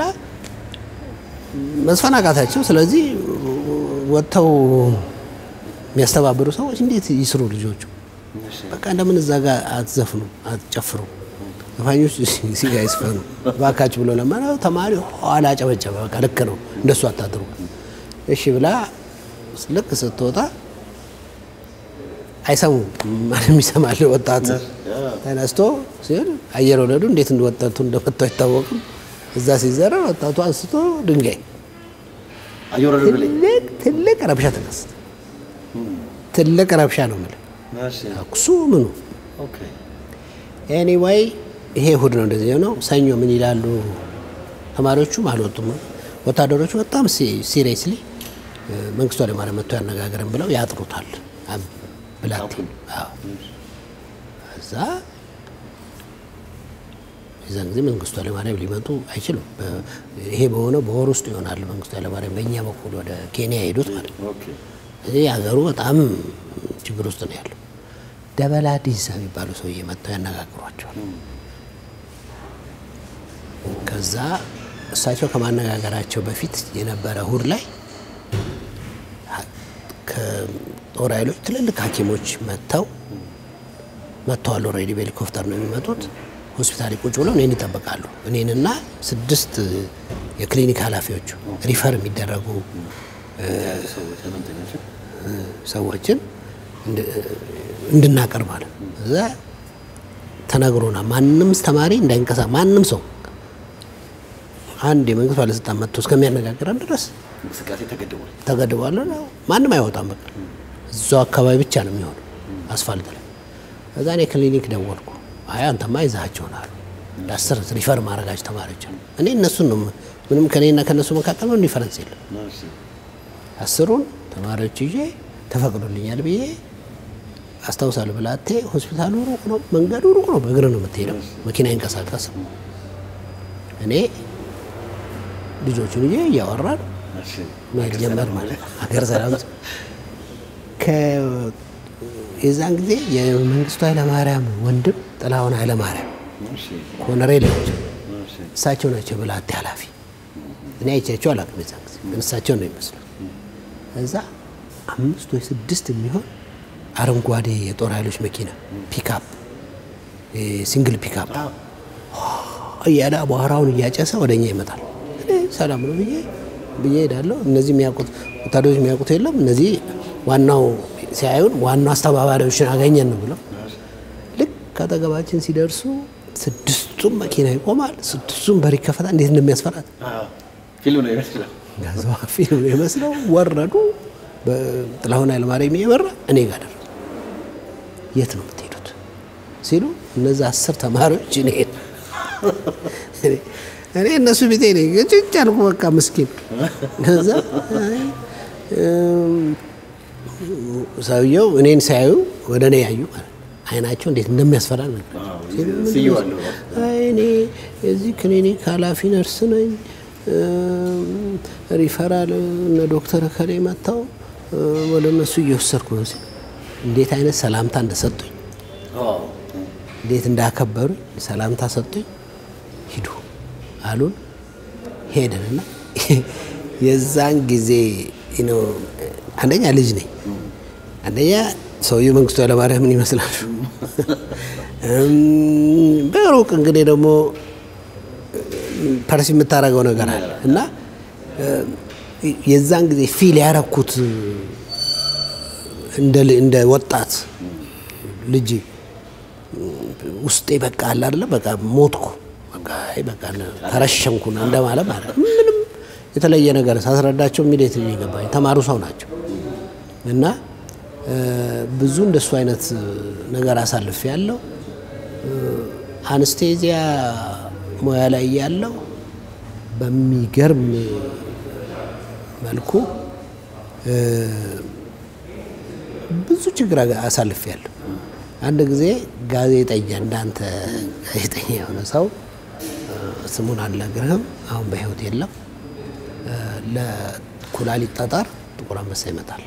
መስፈን አቃታቸው። ስለዚህ ወጥተው የሚያስተባብሩ ሰዎች እንዴት ይስሩ ልጆቹ? እሺ በቃ እንደምን እዛ ጋር አትዘፍኑ፣ አትጨፍሩ፣ ዘፋኞች ሲጋ ይስፈኑ ባካችሁ ብሎ ለመነው። ተማሪ ኋላ ጨበጨበ። በቃ ልክ ነው እንደሱ አታድሩ። እሺ ብላ ልክ ስትወጣ አይሰሙም። ማንም ይሰማል። ወጣት ተነስቶ ሲሆን አየር ወለዱ እንዴት ወጣቱ እንደመታው አይታወቅም። እዛ ሲዘራ ወጣቱ አንስቶ ድንጋይ አየር ወለዱ ላይ ትልቅ ትልቅ ረብሻ ተከሰተ። ትልቅ ረብሻ ነው የምልህ ተኩሱ ምኑ ኦኬ ኤኒዌይ ይሄ እሑድ ነው እንደዚህ ነው። ሰኞ ምን ይላሉ ተማሪዎቹም አልወጡም። ወታደሮቹ በጣም ሲሪየስሊ መንግስቱ ኃይለማርያም መጥቶ ያነጋግረን ብለው ያጥሩታል። አም- ብላቴ አዎ። እዛ የዛን ጊዜ መንግስቱ ኃይለማርያም ሊመጡ አይችሉም። በ- ይሄ በሆነው በወር ውስጥ ይሆናል መንግስቱ ኃይለማርያም በእኛ በኩል ወደ ኬንያ የሄዱት ማለት ነው። ኦኬ እዚህ ሀገሩ በጣም ችግር ውስጥ ነው ያለው። ደበላ ዲንሳ የሚባሉ ሰውዬ መጥተው ያነጋግሯቸዋል። ከዛ እሳቸው ከማነጋገራቸው በፊት የነበረ እሑድ ላይ ከጦር ኃይሎች ትልልቅ ሐኪሞች መጥተው መጥተዋል። ኦልሬዲ በሄሊኮፕተር ነው የሚመጡት። ሆስፒታል ቁጭ ብለው እኔን ይጠብቃሉ። እኔንና ስድስት የክሊኒክ ኃላፊዎቹ ሪፈር የሚደረጉ ሰዎች ህመምተኞች ሰዎችን እንድ- እንድናቀርብ ማለት ነው። እዛ ተነግሮናል። ማንም ተማሪ እንዳይንቀሳ ማንም ሰው አንድ የመንግስት ባለስልጣን መጥቶ እስከሚያነጋግረን ድረስ እንቅስቃሴ ተገድቧል። ተገድቧል። ማንም አይወጣም። በቃ እዛው አካባቢ ብቻ ነው የሚሆነው አስፋልት ላይ። እዛ እኔ ክሊኒክ ደወልኩ። አይ አንተማ ይዛቸውን አሉ። ለአስር ሪፈር ማድረጋቸው ተማሪዎች አሉ። እኔ እነሱን ነው ምንም ከኔና ከእነሱ መካከል ምንም ዲፈረንስ የለም። እሺ አስሩን ተማሪዎች ይዤ ተፈቅዶልኛል ብዬ አስታውሳለሁ። ብላቴ ሆስፒታሉ ሩቅ ነው፣ መንገዱ ሩቅ ነው። በእግር ነው የምትሄደው፣ መኪና አይንቀሳቀስም። እኔ ልጆቹን ይዤ እያወራን እሺ መሄድ ጀመር ማለት ነው። ሀገር ሰላም ከ- የዛን ጊዜ የመንግስቱ ኃይለማርያም ወንድም ጥላሁን ኃይለማርያም እሺ ኮሎኔል ናቸው። እሺ እሳቸው ናቸው ብላቴ ኃላፊ። እኔ አይቻቸው አላውቅም። የዛን ጊዜ ግን እሳቸው ነው የሚመስሉት። እዛ አምስት ወይ ስድስት የሚሆን አረንጓዴ የጦር ኃይሎች መኪና ፒካፕ፣ ሲንግል ፒካፕ እያለ አቧራውን እያጨሰ ወደ እኛ ይመጣል። እኔ ሰላም ነው ብዬ ብዬ ሄዳለሁ። እነዚህ የሚያውቁት ወታደሮች የሚያውቁት የለም። እነዚህ ዋናው ሲያዩን ዋናው አስተባባሪዎችን አገኘን ነው ብለው ልክ ከአጠገባችን ሲደርሱ ስድስቱም መኪና ይቆማል። ስድስቱም በር ይከፈታል። እንዴት እንደሚያስፈራት ፊልም ነው ይመስላል። ጋዛ ፊልም ነው የመስለው። ወረዱ። በጥላሁን ኃይለማርያም እየመራ እኔ ጋር ደረሱ። የት ነው የምትሄዱት ሲሉ እነዛ አስር ተማሪዎች እኔ እኔ እነሱ ቤቴ ነኝ ጭጭ አልኩ። በቃ ምስኪን ከዛ አይ፣ እም፣ ሰውየው እኔን ሲያዩ ወደ እኔ ያዩ ማለት ነው። አይናቸው እንዴት እንደሚያስፈራ ነገር ስየዋለሁ አይ እኔ የዚህ ክሊኒክ ኃላፊ ነርስ ነኝ። እም፣ ሪፈራል እነ ዶክተር ከሌ መጥተው እ፣ ወደ እነሱ እየወሰድኩ ነው ሲል እንዴት አይነት ሰላምታ እንደሰጡኝ እንዴት እንዳከበሩኝ ሰላምታ ሰጡኝ። ሂዱ አሉን። ሄድንና የዛን ጊዜ ነው አንደኛ ልጅ ነኝ፣ አንደኛ ሰውዬው መንግስቱ ኃይለማርያምን ይመስላሉ። እም፣ በሩቅ እንግዲህ ደግሞ ፐርሲ የምታደርገው ነገር አለ እና እ፣ የዛን ጊዜ ፊል ያረኩት እንደ ል- እንደ ወጣት ልጅ ውስጤ በቃ አለ አይደለ በቃ ሞትኩ በቃ አይ በቃ ተረሸንኩ ነው እንደማለት ማለት ነው። ምንም የተለየ ነገር ሳስረዳቸው ኢሚዲየት የሚገባኝ ተማሩ ሰው ናቸው እና እ፣ ብዙ እንደሱ አይነት ነገር አሳልፍ ያለው አንስቴዚያ ሙያ ላይ ያለው በሚገርም መልኩ እ፣ ብዙ ችግር አሳልፍ ያለሁ። አንድ ጊዜ ጋዜጠኛ እንዳንተ ጋዜጠኛ የሆነ ሰው እ፣ ስሙን አልነግርህም፣ አሁን በህይወት የለም። እ፣ ለኩላሊት ጠጠር ጥቁር አንበሳ ይመጣል።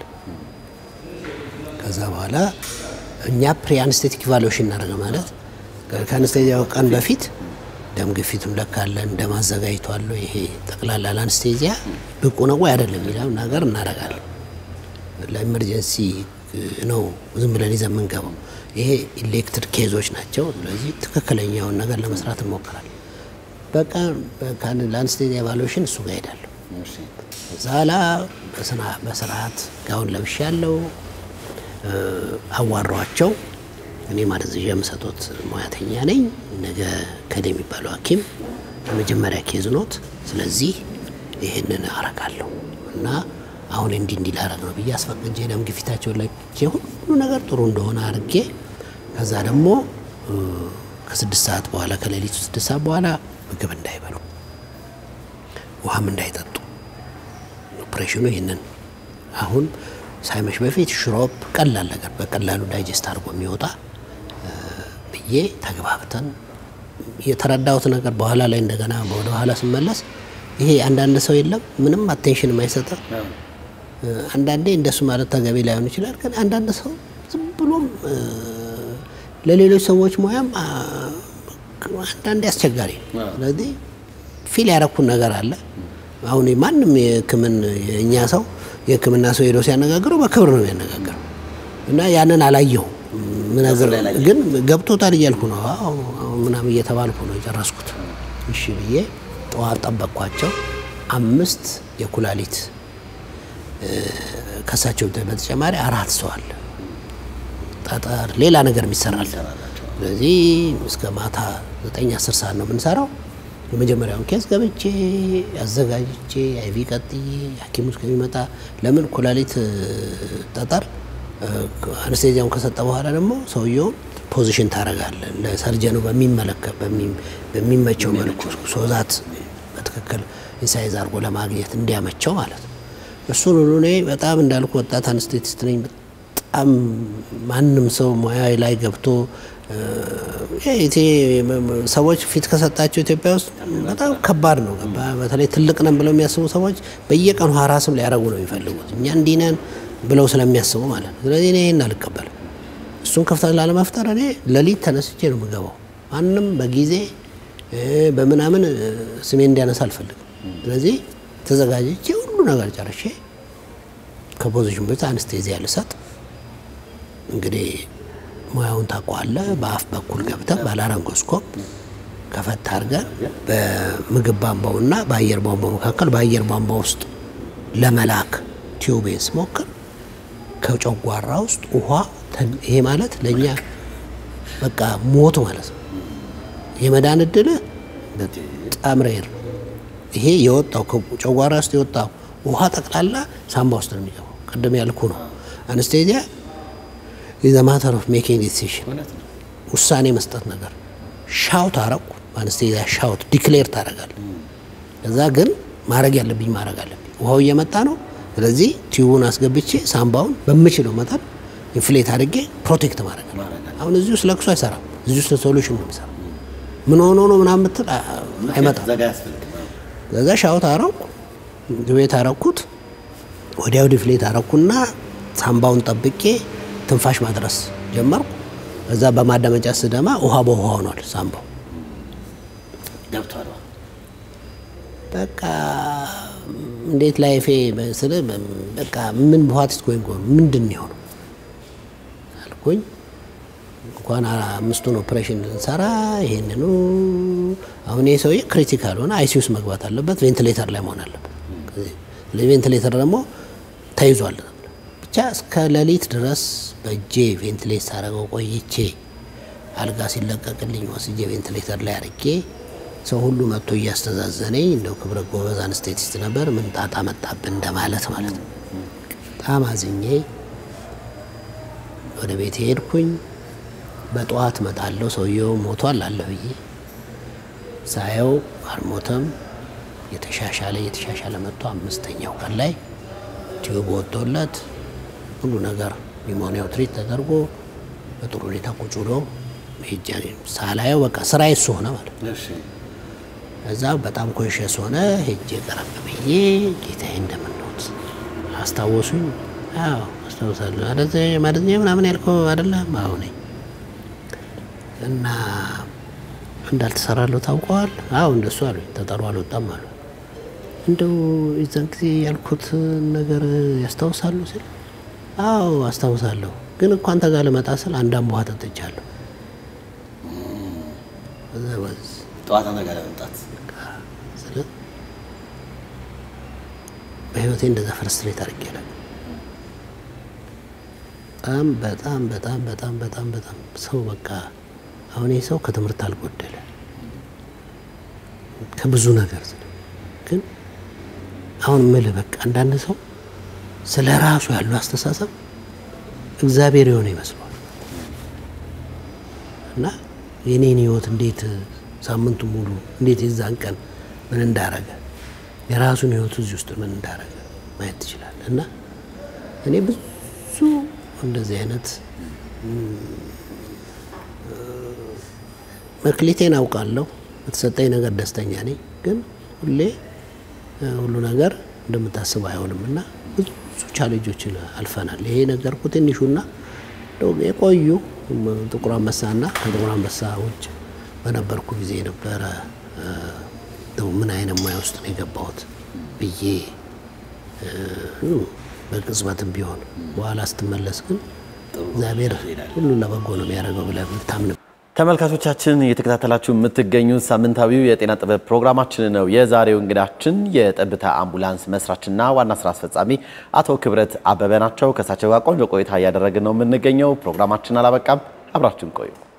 ከዛ በኋላ እኛ ፕሪ አንስቴቲክ ኢቫሉዌሽን እናደርገ ማለት ከአንስቴዚያው ቀን በፊት ደም ግፊቱን ለካለን፣ ደም አዘጋጅቷል፣ ይሄ ጠቅላላ ለአንስቴዚያ ብቁ ነው ወይ አይደለም የሚለው ነገር እናደርጋለን። ለኢመርጀንሲ ነው ዝም ብለን ይዘን የምንገባው። ይሄ ኢሌክትድ ኬዞች ናቸው። ስለዚህ ትክክለኛውን ነገር ለመስራት እንሞክራለን። በቃ በቃ ለአንስቴዚያ ኢቫሉዌሽን እሱ ጋር ሄዳለሁ። ዛላ በስርዓት ጋውን ለብሻለሁ። አዋሯቸው። እኔ ማደንዘዣ የምሰጡት ሙያተኛ ነኝ። ነገ ከደ የሚባለው ሐኪም የመጀመሪያ ኬዝ ኖት። ስለዚህ ይህንን አረጋለሁ እና አሁን እንዲህ እንዲህ ላረግ ነው ብዬ አስፈቅጄ ደም ግፊታቸውን ላይ ሁሉ ነገር ጥሩ እንደሆነ አድርጌ ከዛ ደግሞ ከስድስት ሰዓት በኋላ ከሌሊቱ ስድስት ሰዓት በኋላ ምግብ እንዳይበሉ ውሃም እንዳይጠጡ ኦፕሬሽኑ ይህንን አሁን ሳይመሽ በፊት ሽሮፕ ቀላል ነገር በቀላሉ ዳይጀስት አድርጎ የሚወጣ ብዬ ተግባብተን የተረዳሁት ነገር በኋላ ላይ እንደገና ወደ ኋላ ስመለስ ይሄ አንዳንድ ሰው የለም ምንም አቴንሽን የማይሰጠ አንዳንዴ እንደሱ ማለት ተገቢ ላይሆን ይችላል። ግን አንዳንድ ሰው ዝም ብሎም ለሌሎች ሰዎች ሙያም አንዳንዴ አስቸጋሪ ነው። ስለዚህ ፊል ያረኩን ነገር አለ። አሁን ማንም የሕክምን የእኛ ሰው የሕክምና ሰው ሄዶ ሲያነጋግረው በክብር ነው የሚያነጋግረው እና ያንን አላየሁ ምነግር ግን ገብቶታል እያልኩ ነው ምናምን እየተባልኩ ነው የጨረስኩት። እሺ ብዬ ጠዋት ጠበቅኳቸው። አምስት የኩላሊት ከሳቸው በተጨማሪ አራት ሰው አለ ጠጠር፣ ሌላ ነገር የሚሰራል። ስለዚህ እስከ ማታ ዘጠኝ አስር ሰዓት ነው የምንሰራው። የመጀመሪያውን ኬዝ ገብቼ አዘጋጅቼ አይቪ ቀጥዬ ሐኪሙ እስከሚመጣ ለምን ኩላሊት ጠጠር አነስቴዚያውን ከሰጠ በኋላ ደግሞ ሰውየውን ፖዚሽን ታደርጋለህ ለሰርጀኑ በሚመለከት በሚመቸው መልኩ ሶዛት በትክክል ኢንሳይዝ አድርጎ ለማግኘት እንዲያመቸው ማለት ነው። እሱን ሁሉ እኔ በጣም እንዳልኩ ወጣት አነስቴቲስት ነኝ። በጣም ማንም ሰው ሙያ ላይ ገብቶ ሰዎች ፊት ከሰጣቸው ኢትዮጵያ ውስጥ በጣም ከባድ ነው። በተለይ ትልቅ ነን ብለው የሚያስቡ ሰዎች በየቀኑ ሀራስም ሊያደርጉ ነው የሚፈልጉት እኛ እንዲህ ነን ብለው ስለሚያስቡ ማለት ነው። ስለዚህ እኔ ይህን አልቀበልም። እሱን ክፍተት ላለመፍጠር እኔ ሌሊት ተነስቼ ነው የምገባው። ማንም በጊዜ በምናምን ስሜ እንዲያነሳ አልፈልግም። ስለዚህ ተዘጋጅቼ ሁሉ ነገር ጨርሼ ከፖዚሽን በፊት አንስቴዚያ ልሰጥ እንግዲህ ሙያውን ታውቀዋለህ። በአፍ በኩል ገብተን ባላረንጎስኮፕ ከፈት አድርገን በምግብ ቧንቧውና በአየር ቧንቧው መካከል በአየር ቧንቧ ውስጥ ለመላክ ቲዩቤን ስሞክር ከጨጓራ ውስጥ ውሃ ይሄ ማለት ለእኛ በቃ ሞት ማለት ነው። የመዳን እድልህ በጣም ሬር። ይሄ የወጣው ከጨጓራ ውስጥ የወጣው ውሃ ጠቅላላ ሳምባ ውስጥ ነው የሚገባው። ቅድም ያልኩ ነው አነስቴዚያ ኢዝ ማተር ኦፍ ሜኪንግ ዲሲሽን ውሳኔ መስጠት ነገር ሻውት አረኩ። በአነስቴዚያ ሻውት ዲክሌር ታደርጋለህ። ከዛ ግን ማድረግ ያለብኝ ማድረግ አለብኝ። ውሃው እየመጣ ነው። ስለዚህ ቲዩቡን አስገብቼ ሳምባውን በምችለው መጠን ኢንፍሌት አድርጌ ፕሮቴክት ማድረግ ነው። አሁን እዚህ ውስጥ ለቅሶ አይሰራም። እዚህ ውስጥ ሶሉሽን ነው የሚሰራው። ምን ሆኖ ነው ምናምን ምትል አይመጣም። ከዛ ሻውት አረኩ፣ ግቤት አረኩት፣ ወዲያው ዲፍሌት አረኩና ሳምባውን ጠብቄ ትንፋሽ ማድረስ ጀመርኩ። እዛ በማዳመጫ ስደማ ውሃ በውሃ ሆኗል ሳምባው። በቃ እንዴት ላይፌ ስለ በቃ ምን በኋት ጎይንግ ምንድን ነው የሆነው አልኩኝ። እንኳን አምስቱን ኦፕሬሽን እንሰራ ይሄንኑ አሁን ይህ ሰውዬ ክሪቲካል ሆነ አይሲ ውስጥ መግባት አለበት፣ ቬንቲሌተር ላይ መሆን አለበት። ቬንቲሌተር ደግሞ ተይዟል። ብቻ እስከ ሌሊት ድረስ በእጄ ቬንቲሌት ሳረገው ቆይቼ አልጋ ሲለቀቅልኝ ወስጄ ቬንቲሌተር ላይ አድርጌ ሰው ሁሉ መጥቶ እያስተዛዘነኝ እንደው ክብረ ጎበዝ አንስቴቲስት ነበር፣ ምን ጣጣ መጣብን እንደማለት ማለት ነው። በጣም አዝኜ ወደ ቤት ሄድኩኝ። በጠዋት መጣለሁ ሰውየው ሞቷል አለ ብዬ ሳየው አልሞተም። የተሻሻለ የተሻሻለ መጥቶ አምስተኛው ቀን ላይ ቲዩብ ወጥቶለት ሁሉ ነገር ኒሞኒያው ትሪት ተደርጎ በጥሩ ሁኔታ ቁጭ ብሎ ሄጃ ሳላየው በቃ ስራ እሱ ሆነ ማለት ነው። እዛ በጣም ኮንሽስ ሆነ። ሄጄ ቀረብ ብዬ ጌታዬ እንደምንሆት አስታወሱኝ። አዎ አስታውሳለሁ። ማደኛ ምናምን ያልከው አይደለም? አዎ ነኝ። እና እንዳልተሰራለሁ ታውቀዋል? አዎ እንደሱ አሉኝ። ተጠሩ አልወጣም አሉ። እንደው የዛን ጊዜ ያልኩት ነገር ያስታውሳሉ ስል አዎ አስታውሳለሁ፣ ግን እኮ አንተ ጋር ልመጣ ስል አንድ አምቧ ጠጥቻለሁ። ጠዋት አንተ ጋር ለመምጣት በህይወቴ እንደዛ ፍርስትሬት አድርጌ አላውቅም። በጣም በጣም በጣም በጣም በጣም በጣም ሰው በቃ አሁን ይህ ሰው ከትምህርት አልጎደለ ከብዙ ነገር ግን አሁን ምልህ በቃ አንዳንድ ሰው ስለ ራሱ ያለው አስተሳሰብ እግዚአብሔር የሆነ ይመስለዋል እና የኔን ህይወት እንዴት ሳምንቱ ሙሉ እንዴት የዛን ቀን ምን እንዳረገ የራሱን ህይወት እዚህ ውስጥ ምን እንዳረገ ማየት ትችላለህ። እና እኔ ብዙ እንደዚህ አይነት መክሊቴን አውቃለሁ። በተሰጠኝ ነገር ደስተኛ ነኝ። ግን ሁሌ ሁሉ ነገር እንደምታስበው አይሆንም እና ብዙ ቻሌንጆችን አልፈናል። ይሄ ነገርኩ ትንሹና የቆዩ ጥቁር አንበሳና ከጥቁር አንበሳ ውጭ በነበርኩ ጊዜ ነበረ ምን አይነት ሙያ ውስጥ ነው የገባሁት ብዬ በቅጽበትም ቢሆን በኋላ ስትመለስ ግን እግዚአብሔር ሁሉ ለበጎ ነው የሚያደርገው ብለህ የምታምን ተመልካቾቻችን እየተከታተላችሁ የምትገኙት ሳምንታዊው የጤና ጥበብ ፕሮግራማችን ነው። የዛሬው እንግዳችን የጠብታ አምቡላንስ መስራችና ዋና ስራ አስፈጻሚ አቶ ክብረት አበበ ናቸው። ከእሳቸው ጋር ቆንጆ ቆይታ እያደረግን ነው የምንገኘው። ፕሮግራማችን አላበቃም፣ አብራችሁን ቆዩ።